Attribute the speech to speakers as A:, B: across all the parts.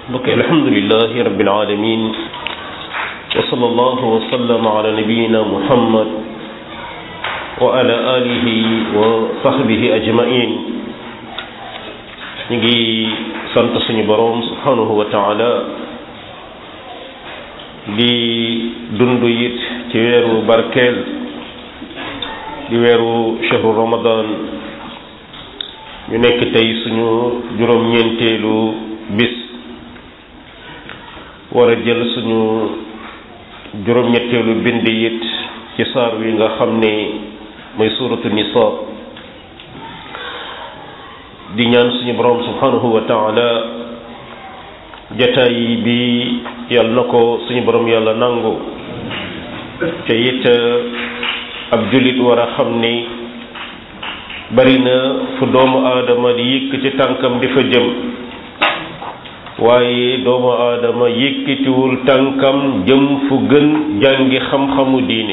A: mbokk alhamdulilahi rabbil alamin wa sallallahu wa sallam ala nabiyina muhammad wa ala alihi wa sahbihi ajmain ñu ngi sant suñu boroom subhanahu wa taala di dund it ci weeru barkeel di weeru shahru ramadan ñu nekk tey suñu juróom-ñeenteelu bis war a jël suñu juróom-ñetteelu bind it ci saar wi nga xam ne mooy suuratu nisa di ñaan suñu borom subhanahu wa taala jataay bi yàlla na ko suñu borom yàlla nangu te it ab jullit war a xam ni bari na fu doomu aadama di yëkk ci tànkam di fa jëm waaye doomu aadama yëkkatiwul tànkam jëm fu gën jàngi xam-xamu diini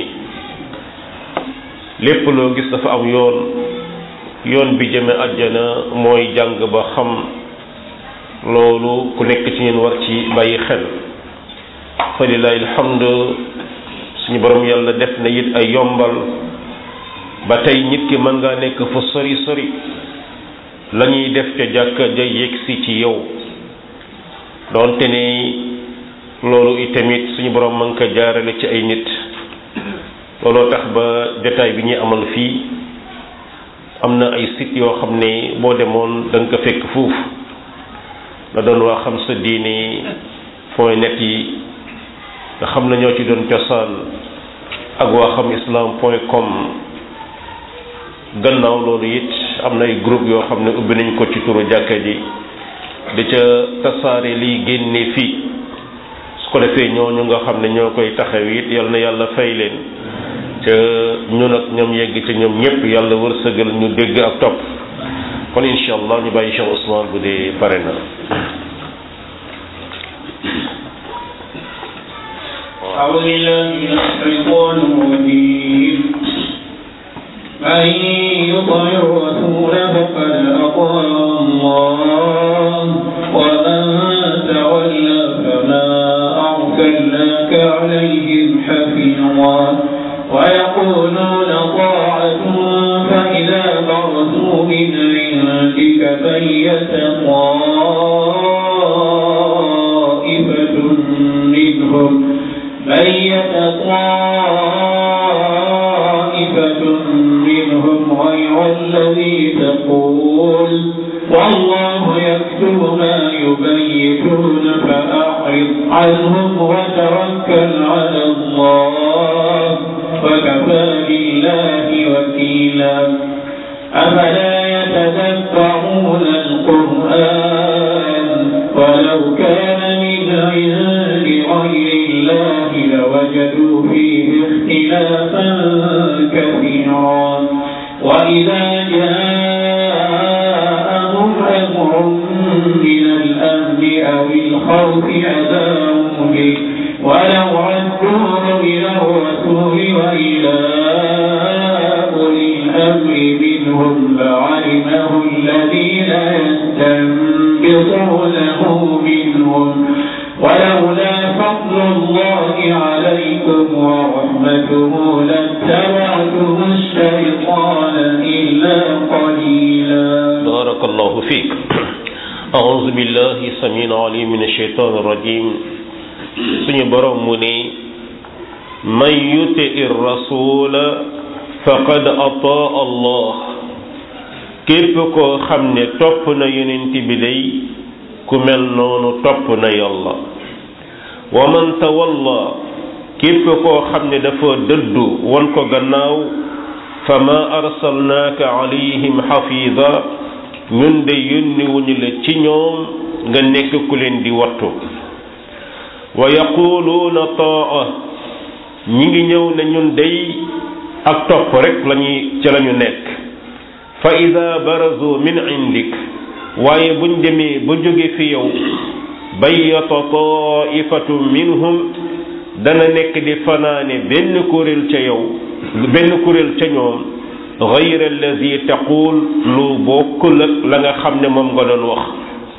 A: lépp loo gis dafa am yoon yoon bi jëme àjjana mooy jàng ba xam loolu ku nekk ci ñun war ci bàyyi xel fa lillahi alhamdu suñu borom yàlla def na it ay yombal ba tey nit ki mën ngaa nekk fu sori sori la ñuy def ca jàkka ja yegsi ci yow doonte ne loolu itamit suñu borom mën ko jaarale ci ay nit looloo tax ba jotaay bi ñuy amal fii am na ay site yoo xam ne boo demoon da nga ko fekk foofu la doon waa xam sa diine point net yi nga xam na ñoo ci doon cosaan ak waa xam islam point com gannaaw loolu it am na ay groupe yoo xam ne ubbi nañ ko ci turu jàkka ji di ca tasaare liy génne fii su ko defee ñooñu nga xam ne ñoo koy taxaw it yal na yàlla fay leen ca ñun ak ñoom yegg ca ñoom ñëpp yàlla wërsëgal ñu dégg ak topp kon incha allah ñu bàyyi Cheikh Ousmane bu dee pare na
B: أعوذ بالله من الشيطان الرجيم من يطع الرسول فقد أطاع الله ومن تولى فما أرسلناك عليهم حفيظا ويقولون طاعة فإذا برزوا من عندك بيت طائفة منهم بيت طائفة منهم غير الذي تقول والله يكتب ما يبيتون فأعرض عنهم وتوكل على الله وكفى بالله وكيلا أفلا يتذكرون القرآن ولو كان من عند غير الله لوجدوا فيه اختلافا كثيرا وإذا جاءهم أمر من الأمن أو الخوف أذاعوا به ولو ردوه إلى الرسول وإلى أولي الأمر منهم لعلمه الذين يستنبطونه منهم ولولا فضل الله عليكم ورحمته لاتبعتم الشيطان إلا قليلا
A: بارك الله فيك أعوذ بالله السميع العليم من الشيطان الرجيم suñu borom mu ne man yuti ir rasula faqad ataa allah képp koo xam ne topp na yonent bi day ku mel noonu topp na yàlla wa man tawalla képp koo xam ne dafa dëddu won ko gannaaw fa ma arsalnaaka alayhim xafida ñun de yónni wuñu la ci ñoom nga nekk ku leen di wattu wa yaquluuna taa ñi ngi ñëw ne ñun day ak topp rek lañuy ci lañu nekk fa ida barazu min indik waaye buñ demee ba jóge fi yow bayyata taifatu minhum dana nekk di fanaane benn kuréel ca yow benn kuréel ca ñoom gayra allazi taqul lu bokkul ak la nga xam ne moom nga doon wax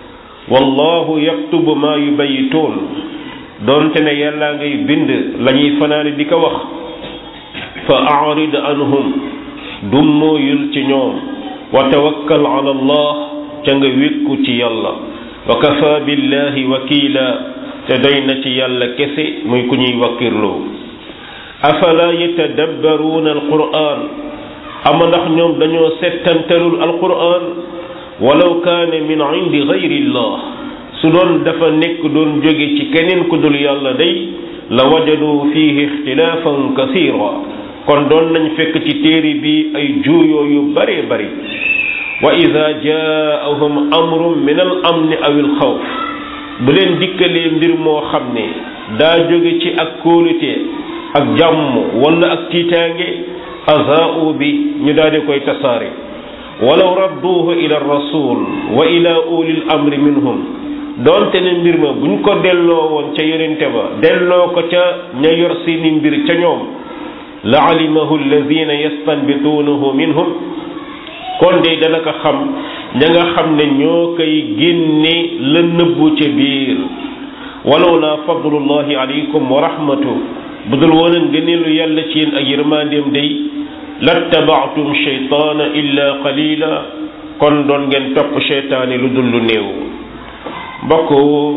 A: wallahu yaktubu ma yubayituun doonte ne yàllaa ngay bind la ñuy fanaane di ko wax fa arid anhum dummóoyul ci ñoom wa tawakkal ala allah ca nga wékku ci yàlla wa kafa billahi wakiila te doy na ci yàlla kese muy ku ñuy wakkirloo afala yatadabbaruuna alquran ama ndax ñoom dañoo settantalul alquran walaw kaane min indi gayrillah su doon dafa nekk doon jóge ci keneen ku dul yàlla day la wajadu fihi ixtilaafan kasira kon doon nañ fekk ci téere bi ay juuyoo yu bare bari wa ida jaahum amrun min al amni aw il xawf bu leen dikkalee mbir moo xam ne daa jóge ci ak kóolute ak jàmm wala ak tiitaange azaau bi ñu daal di koy tasaare walaw radduuhu ila rasul wa ila ulil amri minhum doonte ne mbir ma buñ ko delloo woon ca yonente ba delloo ko ca ña yor seeni mbir ca ñoom la alimahu alladina yastanbituunahu minhum kon de dana ko xam ña nga xam ne ñoo koy génne la nëbbu ca biir walaw la fadlullahi alaykum wa rahmatu bu dul woon a ngëneelu yàlla ci yéen ak yërmandeem day lattabaatum sheytaana illa qalila kon doon ngeen topp sheytaani lu dul lu néew mbokk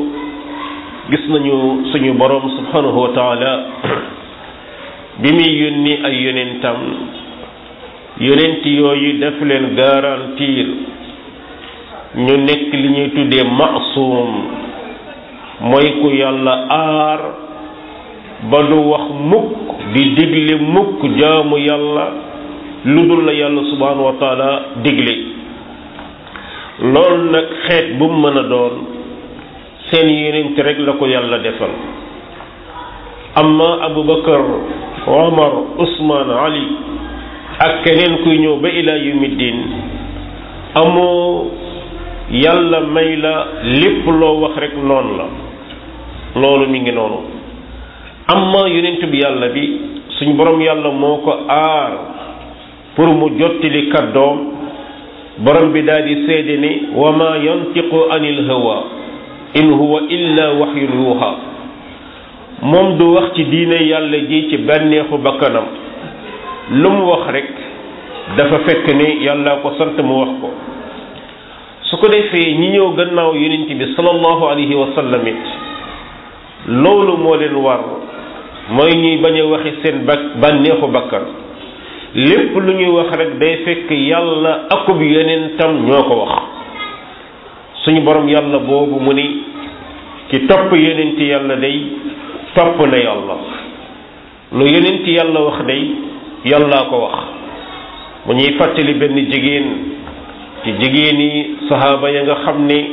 A: gis nañu suñu borom subhanahu wa taala bi muy yónni ay yonentam yonent yooyu def leen garantir ñu nekk li ñuy tuddee maasum mooy ku yàlla aar ba du wax mukk di digle mukk jaamu yàlla lu dul la yàlla subhanahu wa taala digle loolu nag xeet bu mu mën a doon seen yonent rek la ko yàlla defal amma abubakar omar usman ali ak keneen kuy ñëw ba ila yawmiddin amoo yàlla may la lépp loo wax rek noonu la loolu mi ngi noonu amma yonent bi yàlla bi suñ borom yàlla moo ko aar pour mu jottali kàddoom borom bi daal di seede ni wa ma yantiqu anil hawa in huwa illa waxyun yuuxa moom du wax ci diine yàlla ji ci bànneexu bakkanam lu mu wax rek dafa fekk ni yàlla ko sant mu wax ko su ko defee ñi ñëw gannaaw yonent bi sallallahu alayhi wa sallam it loolu moo leen war mooy ñuy bañ a waxi seen ba bànneexu bakkan lépp lu ñuy wax rek day fekk yàlla akub yonentam ñoo ko wax suñu borom yàlla boobu mu ni ki topp yonenti yàlla day topp na yàlla lu yonenti yàlla wax day yàllaa ko wax mu ñuy fàttali benn jigéen ci jigéeni sahaaba ya nga xam ne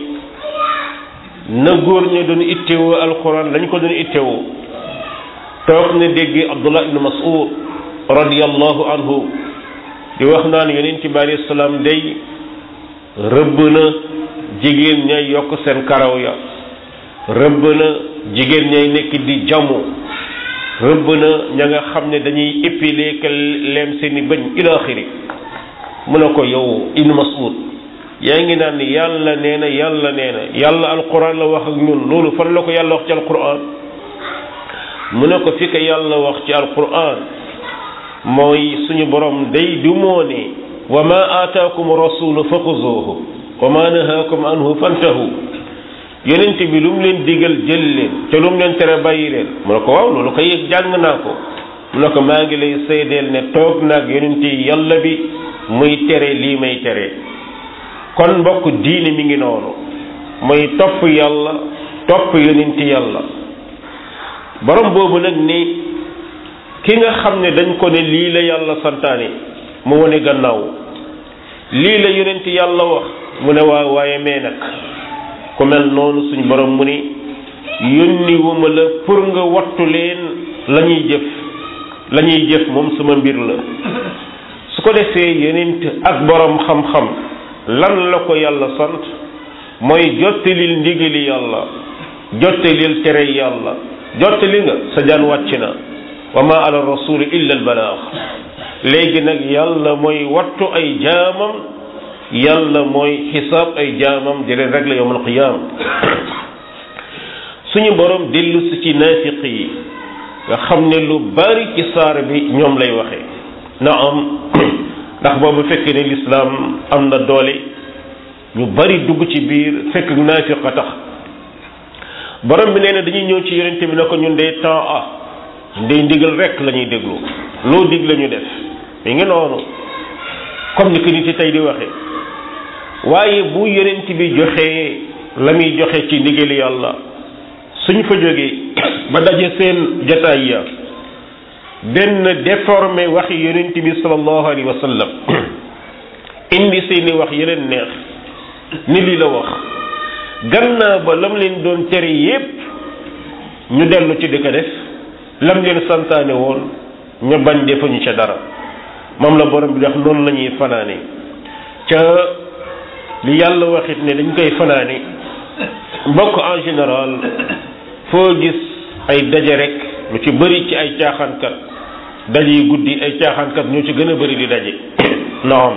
A: na góor ña doon ittewoo alquran lañ ko doon ittewoo toog na dégg abdullah ibnu mas'ud radiyallahu anhu di wax naan yonent bi alayhi salaam day rëbb na jigéen ñay yokk seen karaw ya rëbb na jigéen ñay nekk di jamu rëbb na ña nga xam ne dañuy épiler ka leem seeni bëñ ila axiri mu ne ko yow ibnu mas'ud yaa ngi naan yàlla nee na yàlla nee na yàlla alquran la wax ak ñun loolu fan la ko yàlla wax ci alquran mu ne ko fi ko yàlla wax ci alquran mooy suñu borom day du moo ne wa ma aataakum rasulu fa xuzuuhu wa ma nahaakum anhu fantahu yonent bi lu mu leen digal jël leen te lu mu leen tere bàyyi leen mu ne ko waaw loolu ko yëg jàng naa ko mu ne ko maa ngi lay seedeel ne toog naag yonent yi yàlla bi muy tere lii may tere kon mbokk diine mi ngi noonu mooy topp yàlla topp yonent yàlla borom boobu nag ni ki nga xam ne dañ ko ne lii la yàlla santaane mu wane gannaaw lii la yonent yàlla wax mu ne waa waaye mee nag ku mel noonu suñ borom mu ni yónni wuma la pour nga wattu leen la ñuy jëf la ñuy jëf moom sama mbir la su ko defee yonent ak borom xam-xam lan la ko yàlla sant mooy jottalil ndigali yàlla jottalil tere yàlla jottali nga sa jaan wàcc na wa ma ala rasuli illa al balaax léegi nag yàlla mooy wattu ay jaamam yàlla mooy xisaab ay jaamam di leen régler yawmal qiyaam suñu borom dellu si ci naafiq yi nga xam ne lu bari ci saar bi ñoom lay waxe na am ndax boobu fekk ne lislaam am na doole ñu bari dugg ci biir fekk naafiq a tax borom bi nee na dañuy ñëw ci yonente bi ne ko ñun dee temps ah ndey ndigal rek la ñuy déglu loo dig la ñu def mi ngi noonu comme ni ko nit yi tey di waxe waaye bu yonent bi joxee la muy joxe ci ndigali yàlla suñ fa jógee ba daje seen jataay ya benn déformé waxi yonent bi sallallahu alayhi wa sallam indi seeni wax yeneen neex ni lii la wax gannaaw ba lam leen doon tere yépp ñu dellu ci di ko def lam leen santaane woon ñu bañ defuñu ca dara moom la borom bi wax noonu la ñuy fanaane ca li yàlla waxit ne dañ koy fanaane mbokk en général foo gis ay daje rek lu ci bëri ci ay caaxaankat daje yi guddi ay caaxaankat ñoo ci gën a bëri di daje naam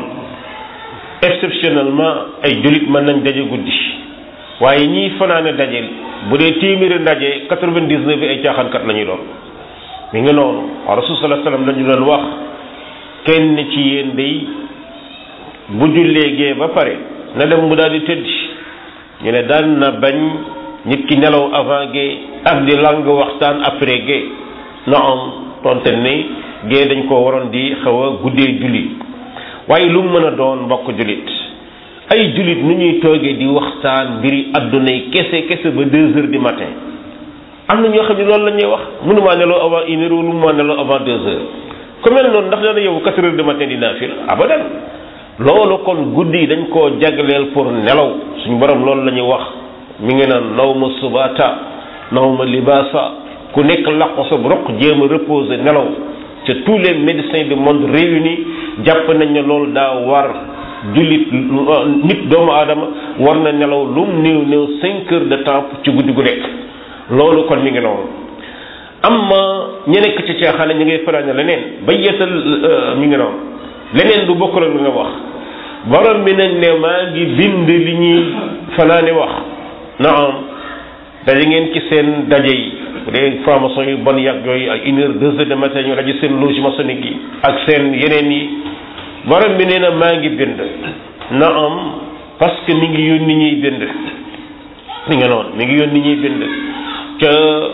A: exceptionnellement ay jullit mën nañ daje guddi waaye ñiy fanaane daje bu dee téeméeri ndaje quatre-vingt-dix-neuf bi ay caaxaankat la ñuy doon mi ngi noonu rasul sallallahu alayhi wasallam dañu doon wax kenn ci yéen day bu jullee gee ba pare na dem mu daal di tëdd ñu ne daan na bañ nit ki nelaw avant gee ak di lang waxtaan après gee na am tonte ne gee dañ ko waroon di xaw a guddee julli waaye lu mu mën a doon mbokk jullit ay jullit nu ñuy toogee di waxtaan mbiri adduna yi kese kese ba deux heures du matin am na ñoo xam ne loolu la ñuy wax mënumaa nelaw avant une heure wala mënumaa nelaw avant deux heures ku mel noonu ndax dana yow quatre heures du matin di naafil abadan loolu kon guddi yi dañ koo jagleel pour nelaw suñ borom loolu la ñuy wax mi ngi naan naw ma subata naw ma libaasa ku nekk laqu sa roq jéem a reposer nelaw ca tous les médecins du monde réunis jàpp nañ ne loolu daa war jullit nit doomu aadama war na nelaw lu mu néew néew cinq heures de temps ci guddi gu nekk loolu kon mi ngi noonu amma ña nekk ci caaxaan ñu ngay fanaane leneen ba yeesal mi ngi noonu leneen du bokk ak li nga wax borom bi nañ ne maa ngi bind li ñuy fanaane wax naam daje ngeen ci seen daje yi bu dee formation yu bon yàgg yooyu ay une heure deux heures de matin ñu daje seen loge maçonnique yi ak seen yeneen yi borom bi nee na maa ngi bind naam parce que mi ngi yónni ñuy bind mi nga noonu mi ngi yónni ñuy bind ca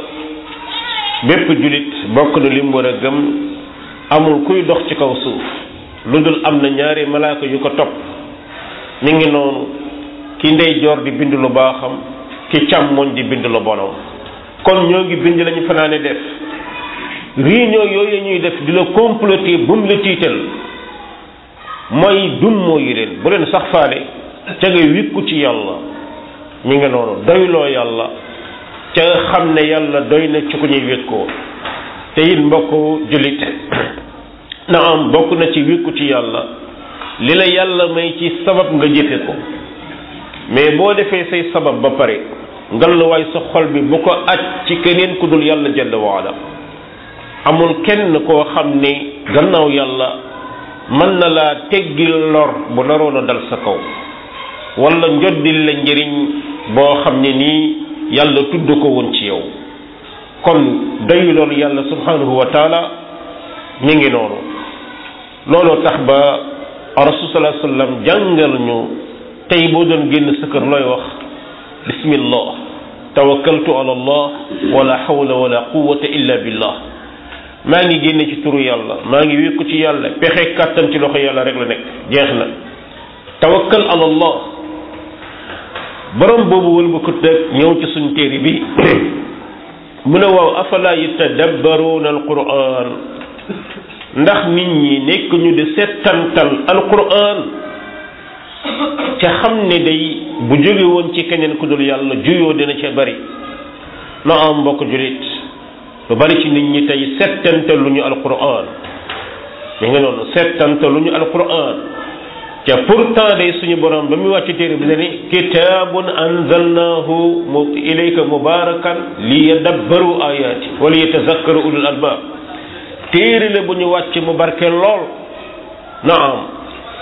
A: bépp julit bokk na li mu war a gëm amul kuy dox ci kaw suuf lu dul am na ñaari malaaka yu ko topp mi ngi noonu ki ndeyjoor di bind lu baaxam ki càmmoñ di bind lu bonam kon ñoo ngi bind lañu fanaane def réunion yooyu ñuy def di la comploter bu mu la tiital mooy dum mooyu leen bu leen sax faale ca nga wikku ci yàlla mi ngi noonu doyloo yàlla ca xam ne yàlla doy na ci ku ñuy wékkoo te it mbokk jullit na am bokk na ci wékku ci yàlla li la yàlla may ci sabab nga jëfe ko mais boo defee say sabab ba pare ngalluwaay sa xol bi bu ko aj ci keneen ku dul yàlla jalla waala amul kenn koo xam ne gannaaw yàlla mën na laa teggil lor bu naroon a dal sa kaw wala njoddil la njëriñ boo xam ne nii yàlla tudd ko woon ci yow kon dayu loolu yàlla subhanahu wa taala mi ngi noonu looloo tax ba rasul sallallahu alayhi wasallam jàngal ñu tey boo doon génn sa kër looy wax bismillah tawakkaltu ala allah wala hawla wala quwwata illa billah maa ngi génne ci turu yàlla maa ngi wékku ci yàlla pexe kàttan ci loxo yàlla rek la nekk jeex na tawakkal ala allah borom boobu wëlba ko teg ñëw ci suñ téere bi mu ne waaw afala yatadabbaruuna alquran ndax nit ñi nekk ñu di settantal alquran ca xam ne day bu jóge woon ci keneen ku dul yàlla juyoo dina ca bari na am mbokk julit lu bari ci nit ñi tey settantal lu ñu alquran mi ngi noonu settantal lu ñu alquran ca pourtant day suñu borom ba muy wàcc téere bi ne ni kitaabun anzalnahu mu ilayka mubarakan li yadabbaru ayati wala yatazakkaru ulul albab téere la bu ñu wàcc mu barke lool naam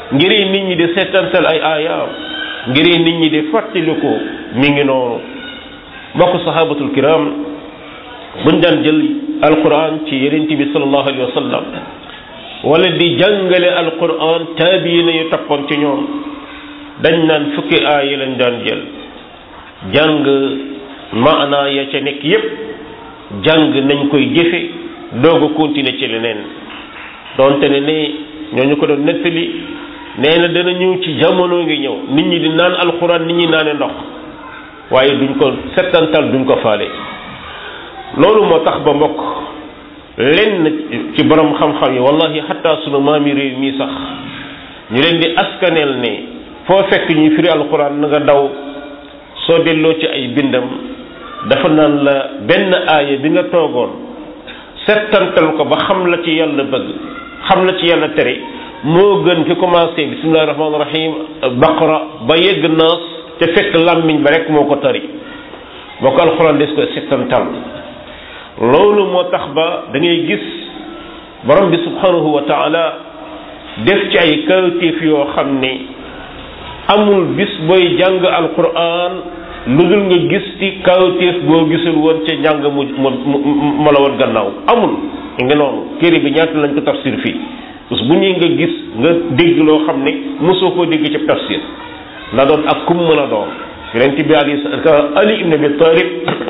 A: ngir nit ñi di seetantal ay aayaam ngir nit ñi di fàttaliku mi ngi noonu mbokk sahabatul kiram buñ daan jël alquran ci yonent bi sallallahu alayhi wa sallam wala di jàngale alquran taabiina yu toppoon ci ñoom dañ naan fukki aaya lañ daan jël jàng maanaa ya ca nekk yépp jàng nañ koy jëfe doog a continuer ci leneen donte ne ne ñooñu ko doon nettali nee na dana ñëw ci jamono ngi ñëw nit ñi di naan alxuraan nit ñi naane ndox waaye duñ ko settantal duñ ko faale loolu moo tax ba mbokk lenn ci borom xam-xam yi wallahi xataa sunu maami réew mii sax ñu leen di askaneel ne foo fekk ñuy firi alxuraan na nga daw soo delloo ci ay bindam dafa naan la benn aaya bi nga toogoon settantal ko ba xam la ci yàlla bëgg xam la ci yàlla tere moo gën ki commencé bismillahi rahmaani rahim baqara ba yegg naas te fekk làmmiñ ba rek moo ko tari boo ko alxuraan des koy settantal loolu moo tax ba da ngay gis borom bi subhanahu wa taala def ci ay kawtéef yoo xam ne amul bis booy jàng alquran lu dul nga gis ci kawtéef boo gisul woon ca njàng mu mu ma la woon gannaaw amul nga noonu téere bi ñaata lañ ko tafsir fii parce que bu ñuy nga gis nga dégg loo xam ne mosoo koo dégg ci tafsir na doon ak kum mën a doon yonent bi ali ali ibn abi talib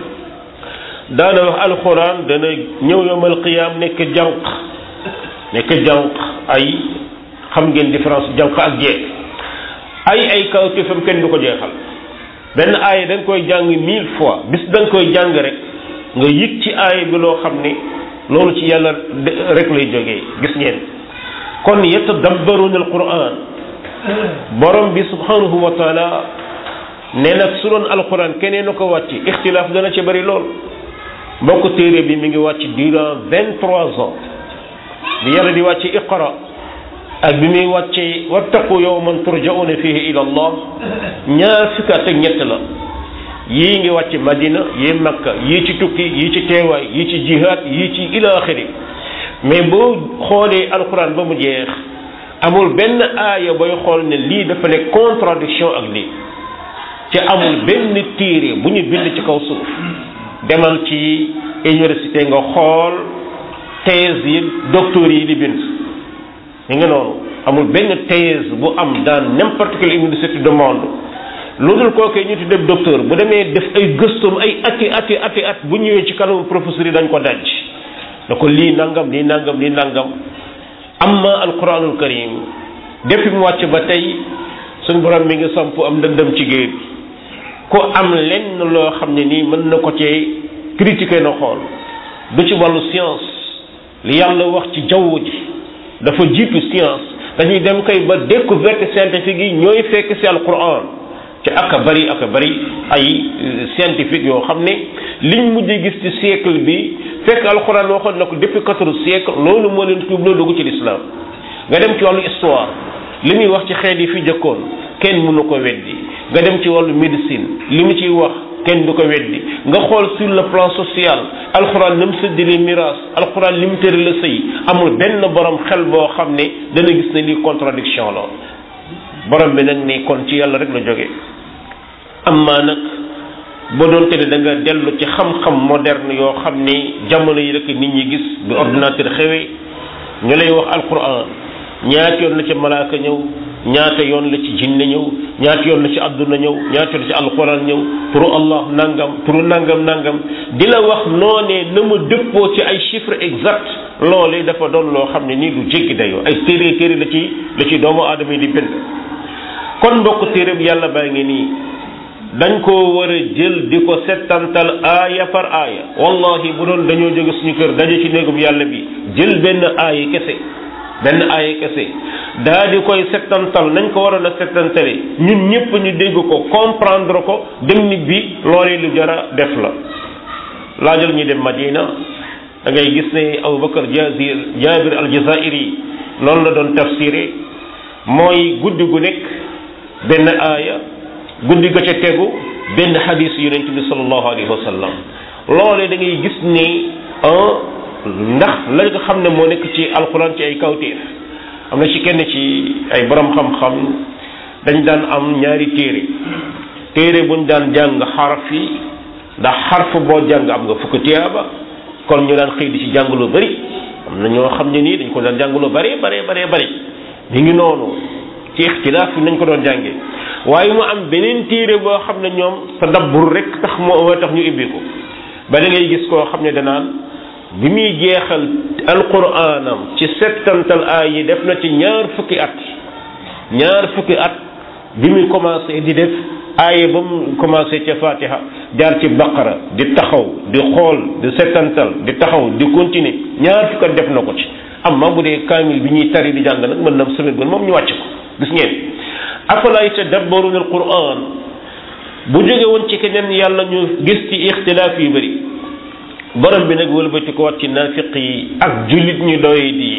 A: daana wax alquran dana ñëw yowmal qiyaam nekk jànq nekk jànq ay xam ngeen différence jànq ak jeeg ay ay kawtéefam kenn du ko jeexal benn aaya da nga koy jàng mille fois bis da nga koy jàng rek nga yëg ci aaya bi loo xam ne loolu ci yàlla rek lay jógee gis ngeen kon yatadabbaruna alquran borom bi subhanahu wa taala ne nag su doon alquran keneen na ko wàcc ixtilaaf dana ci bari lool mbokk téere bi mi ngi wàcc durant vingt trois ans bi yàlla di wàcc iqra ak bi muy wàccee wattaqu yawman turja'una fihi ila allah ñaar fukki at ak ñett la yii ngi wàcc madina yii makka yii ci tukki yii ci teewaay yii ci jihaad yii ci ila axiri mais boo xoolee alquran ba mu jeex amul benn aaya booy xool ne lii dafa ne contradiction ak lii ci amul benn téere bu ñu bind ci kaw suuf demal ci université nga xool thèse yi docteur yi di bind ñu ngi noonu amul benn thèse bu am dans n'importe quelle université du monde lu dul kookee ñu tuddee docteur bu demee def ay gëstoom ay ati ati ati at bu ñëwee ci kanamu professeur yi dañ ko daj da ko lii nangam lii nangam lii nangam amma alquranul karim depuis mu wàcc ba tey suñ borom mi ngi samp am ndëndëm ci géej ku am lenn loo xam ne nii mën na ko cee critiquer na xool du ci wàllu science li yàlla wax ci jaww ji dafa jiitu science dañuy dem kay ba découverte scientifique yi ñooy fekk ci alquran ci ak a bari ak a bari ay scientifique yoo xam ne liñ mujj gis ci siècle bi fekk alquran waxoon na ko depuis quatorze siècle loolu moo leen tuub loo dugg ci l'islam nga dem ci wàllu histoire li muy wax ci xeet yi fi jëkkoon kenn mënu ko weddi nga dem ci wàllu médecine li mu ciy wax kenn du ko weddi nga xool sur le plan social alxuraan ni mu séddale miraas alxuraan li mu tëri la sëy amul benn borom xel boo xam ne dana gis ne lii contradiction la borom bi nag ni kon ci yàlla rek la jóge amma nag ba doon te ne da nga dellu ci xam-xam moderne yoo xam ni jamono yi rek nit ñi gis bi ordinateur xewee ñu lay wax alxuraan ñaata yoon la ci malaaka ñëw ñaata yoon la ci jinne ñëw ñaata yoon la ci àdduna ñëw ñaata yoon la ci alxuraan ñëw turu allah nangam turu nangam nangam di la wax noonee na mu dëppoo ci ay chiffres exact loolee dafa doon loo xam ne nii lu jéggi dayoo ay téere téere la ci la ci doomu aadama yi di bind kon mbokk téere bi yàlla baa ngi nii dañ koo war a jël di ko settantal aaya par aaya wallahi bu doon dañoo jóge suñu kër daje ci néegum yàlla bi jël benn aaya kese benn aaya kese daa di koy settantal nañ ko waroon a settantale ñun ñëpp ñu dégg ko comprendre ko dem nit bi loolee lu jara def la laajal ñu dem Madina da ngay gis ne Abubakar Jazir Jabir al-Jazairi noonu la doon tafsiré mooy guddi gu nekk benn aaya guddi ga ca tegu benn xadis yonent bi sallallahu alayhi wa sallam loolee da ngay gis ni ndax la nga xam ne moo nekk ci alquran ci ay kawtéef am na ci kenn ci ay borom xam-xam dañ daan am ñaari téere téere buñ daan jàng xaraf yi ndax xarf boo jàng am nga fukk tiyaaba kon ñu daan xëy di ci jàng lu bari am na ñoo xam ne nii dañ ko daan jàng lu bari bari bari bari ñu ngi noonu ci ixtilaaf yi nañ ko doon jànge waaye mu am beneen téere boo xam ne ñoom tadabbur rek tax moo tax ñu ibbi ko ba da ngay gis koo xam ne danaan bi muy jeexal alquranam ci settantal aay yi def na ci ñaar fukki at ñaar fukki at bi muy commencé di def aaye ba mu commencé ca fatiha jaar ci baqara di taxaw di xool di settantal di taxaw di continuer ñaar fukki at def na ko ci amma bu dee kaamil bi ñuy tari di jàng nag mën na semaine ba moom ñu wàcc ko gis ngeen afala yatadabbaruna alquran bu jóge woon ci keneen yàlla ñu gis ci ixtilaaf yu bëri borom bi nag wëlbati ko wat ci naafiq yi ak jullit ñu doy di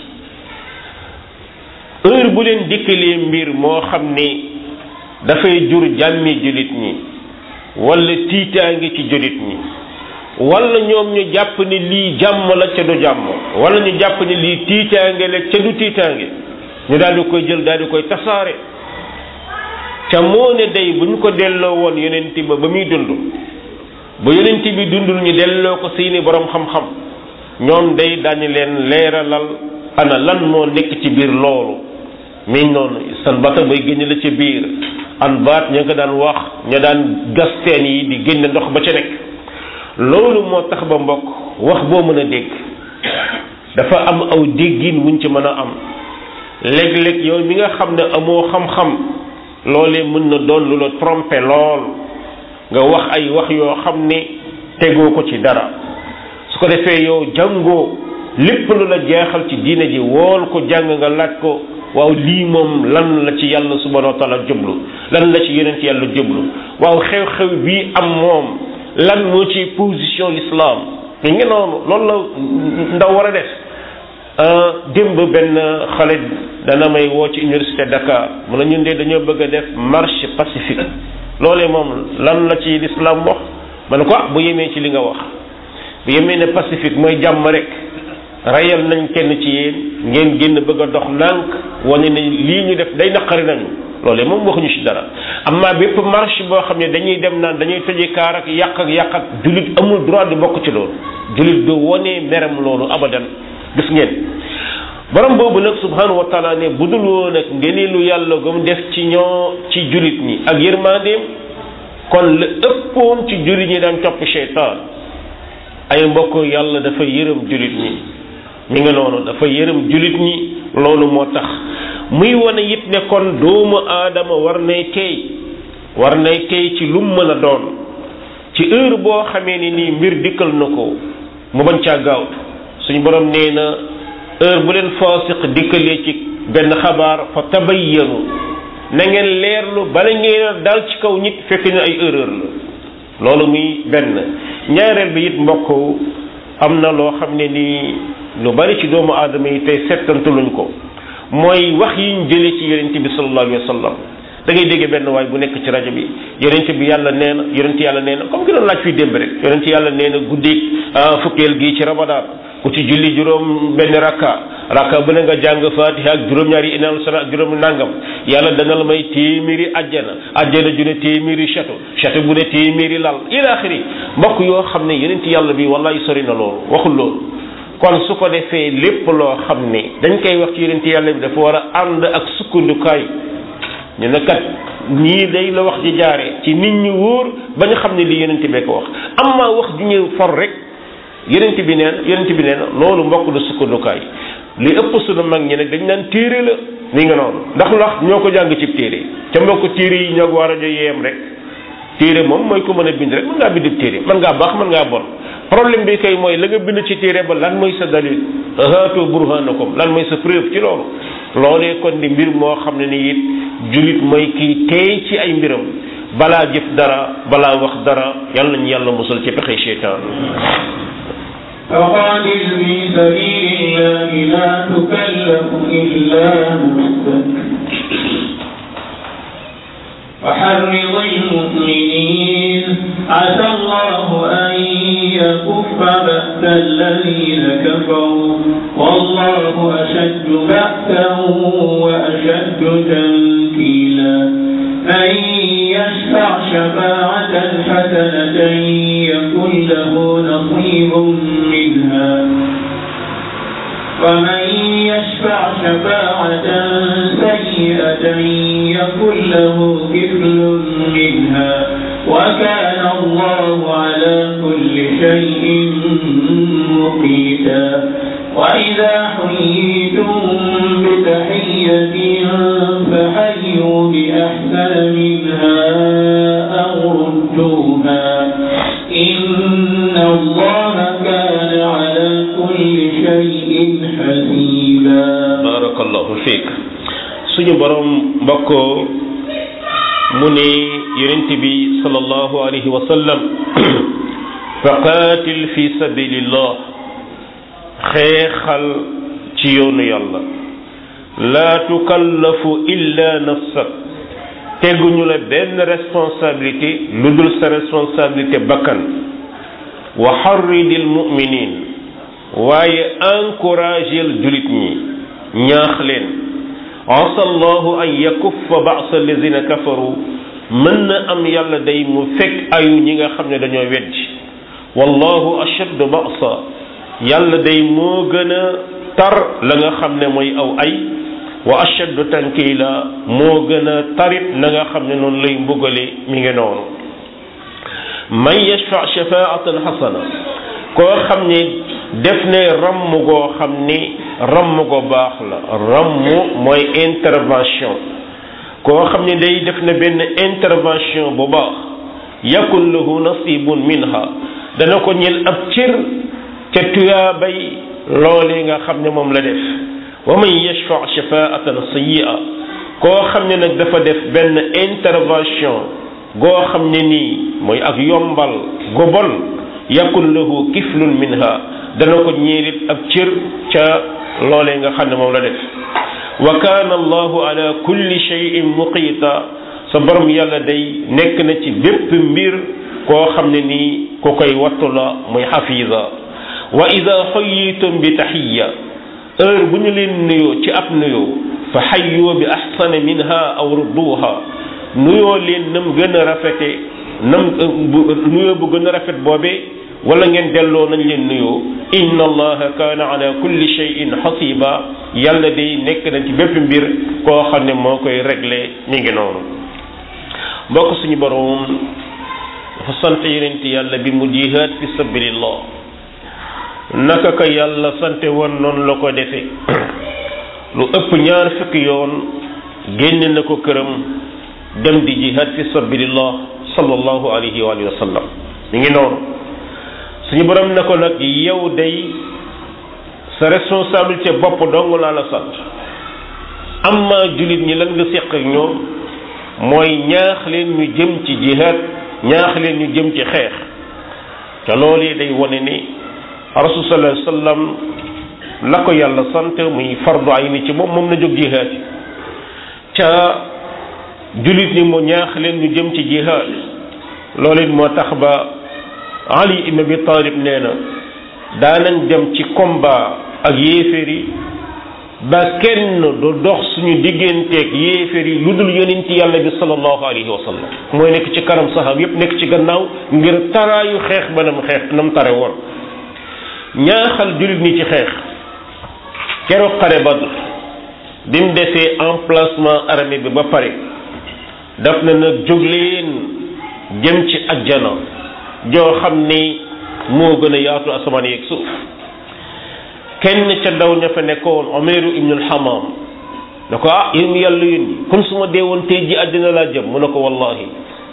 A: heure bu leen dikkalee mbir moo xam ni dafay jur jàmmi jullit ñi wala tiitaange ci jullit ñi wala ñoom ñu jàpp ni lii jàmm la ca du jàmm wala ñu jàpp ni lii tiitaange la ca du tiitaange ñu daal di koy jël daal di koy tasaare ca moo ne day bu ñu ko delloo woon yonent ba ba muy dund bu yonent bi dundul ñu delloo ko seeni borom xam-xam ñoom day dañu leen leeralal ana lan moo nekk ci biir loolu mi noonu san bata bay génn la ci biir an baat ña nga daan wax ña daan gas teen yi di génn ndox ba ca nekk loolu moo tax ba mbokk wax boo mën a dégg dafa am aw déggin wuñ ci mën a am léeg-léeg yow mi nga xam ne amoo xam-xam loolee mën na doon lu la tromper lool nga wax ay wax yoo xam ne tegoo ko ci dara su ko defee yow jàngoo lépp lu la jeexal ci diine ji wool ko jàng nga laaj ko waaw lii moom lan la ci yàlla subhanahu wa taala jublu lan la ci yonent yàlla jublu waaw xew-xew bii am moom lan moo ci position l'islam mi ngi noonu loolu la ndaw war a def démb benn xale dana may woo ci université Dakar mu ne ñun de dañoo bëgg a def marche pacifique loolee moom lan la ci l'islam wax ma ne ko ah bu yemee ci li nga wax bu yemee ne pacifique mooy jàmm rek rayal nañ kenn ci yéen ngeen génn bëgg a dox nànk wane ne lii ñu def day naqari nañu loolee moom waxuñu ci dara amma bépp marche boo xam ne dañuy dem naan dañuy tëje kaar ak yàq ak yàq ak jullit amul droit di bokk ci loolu jullit du wone meram loolu abadan gis ngeen borom boobu nag subhanahu wa taala ne bu dul woon ak ngenilu yàlla gum def ci ñoo ci jullit ñi ak yërmandeem kon la ëppoon ci jullit ñi daan topp cheytaan ay mbokk yàlla dafa yërëm jullit ñi mi nga noonu dafa yërëm jullit ñi loolu moo tax muy wane it ne kon doomu aadama war nay teey war nay teey ci lum mën a doon ci heure boo xamee ni nii mbir dikkal na ko mu bañ caa gaawtu suñu borom nee na heure bu leen faasiq dikkalee ci benn xabaar fa tabayyanu na ngeen leerlu bala ngeen a dal ci kaw nit fekk na ay erreur la loolu muy benn ñaareel bi it mbokk am na loo xam ne nii lu bari ci doomu aadama yi tey settantaluñ ko mooy wax yiñ jëlee ci yonent bi sallallahu alayhi wa sallam da ngay dégg benn waay bu nekk ci rajo bi yonent bi yàlla nee na yonent yàlla nee na comme ki doon laaj fii démb rek yonent yàlla nee na guddi fukkeel gii ci ramadaan ku ci julli juróom benn rakka rakka bu ne nga jàng fatiha ak juróom-ñaari inal sana ak juróom nangam yàlla dana la may téeméeri ajjana ajjana ju ne téeméeri château château bu ne téeméeri lal ila axiri mbokk yoo xam ne yonent yàlla bi wallahi sori na loolu waxul loolu kon su ko defee lépp loo xam ne dañ koy wax ci yonent yàlla bi dafa war a ànd ak sukkandukaay ñu ne kat ñii day la wax ji jaaree ci nit ñi wóor ba ñu xam ne li yonent bee ko wax amma wax ju ñu for rek yonent bi neen yonent bi neen loolu mbokk du sukkandukaay li ëpp sunu mag ñi nag dañ naan téere la ni nga noonu ndax ndax ñoo ko jàng ci téere ca mbokk téere yi ñoo ko war a jo yeem rek téere moom mooy ko mën a bind rek mën ngaa bind téere mën ngaa baax mën ngaa bon problème bi kay mooy la nga bind ci téere ba lan mooy sa dalil haatu burhanakum lan mooy sa preuve ci loolu loolee kon di mbir moo xam ne ni it julit mooy kii teey ci ay mbiram balaa jëf dara balaa wax dara yàlla nañu yàlla musal ci pexe seytaan
B: فقاتل في سبيل الله لا تكلف إلا نفسك وحرض المؤمنين عسى الله أن يكف بأس بأس الذين كفروا والله أشد بأسا وأشد تنكيلا من يشفع شفاعة حسنة يكن له نصيب منها ومن يشفع شفاعة سيئة يكن له كفل منها وكان الله على كل شيء مقيتا وإذا حييتم بتحية فحيوا بأحسن منها أو ردوها إن الله كان على كل شيء حسيبا
A: barakallahu fiik suñu borom mbokk mu ne yonent bi sallallahu alayhi wa sallam faqaatil fi sabilillah xeexal ci yoonu yàlla laa tukallafu illa nafsak teguñu la benn responsabilité lu dul sa responsabilité bakkan wa xarridil muminin waaye encouragel julit ñi ñaax leen asa allahu an yakuffa ba'sa allazina kafaru mën na am yàlla day mu fekk ayu ñi nga xam ne dañoo weddi wallahu ashaddu ba'sa yàlla day moo gën a tar la nga xam ne mooy aw ay wa ashaddu tankila moo gën a tarit la nga xam ne noonu lay mbugale mi ngi noonu man yashfa shafaatan xasana koo xam ne def ne ramm goo xam ni ramm go baax la ramm mooy intervention koo xam ne day def na benn intervention bu baax yakun lahu nasibun minha dana ko ñel ab cër ca tuyaabay loolee nga xam ne moom la def wa man yashfa shafaatan sayyi'a koo xam ne nag dafa def benn intervention goo xam ne nii mooy ak yombal gu bon yakun lahu kiflun minha dana ko ñeelit ab cër ca loolee nga xam ne moom la def wa kaana allahu ala kulli shay'in muqiita sa borom yàlla day nekk na ci bépp mbir koo xam ne nii ku koy wattu la muy xafiisa wa ida xayitum bi taxiya heure bu ñu leen nuyoo ci ab nuyoo fa xayyoo bi axsana minha aw rudduha nuyoo leen nam gën a rafete nam nuyoo bu gën a rafet boobee wala ngeen delloo nañ leen nuyoo inna allaha kaana ala kulli shay'in xasiba yàlla day nekk na ci bépp mbir koo xam ne moo koy réglé mi ngi noonu mbokk suñu borom dafa sant yonent yàlla bi mu jihaad fi sabilillah naka ka yàlla sante woon noonu la ko defe lu ëpp ñaar fukki yoon génne na ko këram dem di jihaad fi sabilillah sallallahu alayhi wa alihi wa sallam mi ngi noonu suñu borom na ko nag yow day sa responsabilité bopp dong laa la sant amma jullit ñi lan nga séq ak ñoom mooy ñaax leen ñu jëm ci jihaad ñaax leen ñu jëm ci xeex te loolu day wone ni rasul sallallahu alayhi wasallam la ko yàlla sant muy fardu ay ni ci moom moom na jóg jihaad yi ca jullit ñi mu ñaax leen ñu jëm ci jihaad loolu it moo tax ba Ali ibn Abi Talib nee na daanañ dem ci combat ak yéeféer yi ba kenn du dox suñu digganteeg yéeféer yi lu dul yonent yàlla bi sallallahu alayhi wa sallam mooy nekk ci kanam saxaab yépp nekk ci gannaaw ngir taraayu xeex ba nam xeex nam tare woon ñaaxal jullit ñi ci xeex keroog xare Badr bi mu defee emplacement armée bi ba pare daf na nag jóg leen jëm ci ajjana joo xam ni moo gën a yaatu asamaan yeeg suuf kenn ca ndaw ña fa nekkoon Umayru ibnul Hamam ne ko ah yéen yàlla yónni kon su ma dee woon tey ji àddina laa jëm mu ne ko wallahi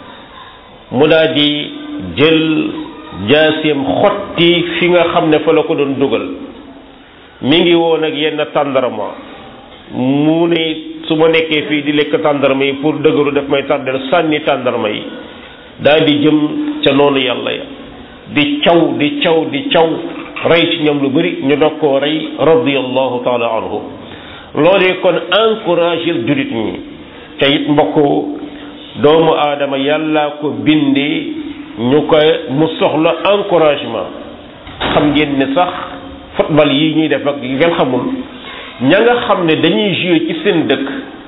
A: mu daa di jël jaaseem xotti fi nga xam ne fa la ko doon dugal mi ngi woon ak yenn tàndarma mu ne su ma nekkee fii di lekk tàndarma yi pour dëgëru daf may tàndal sànni tàndarma yi daal di jëm ca noonu yàlla ya di caw di caw di caw rey ci ñoom lu bari ñu dog koo rey radiyallahu taala anhu loolee kon encouragé jullit ñi te it mbokk doomu aadama yàlla ko bindee ñu koy mu soxla encouragement xam ngeen ne sax football yi ñuy def ak yu ngeen xamul ña nga xam ne dañuy jouer ci seen dëkk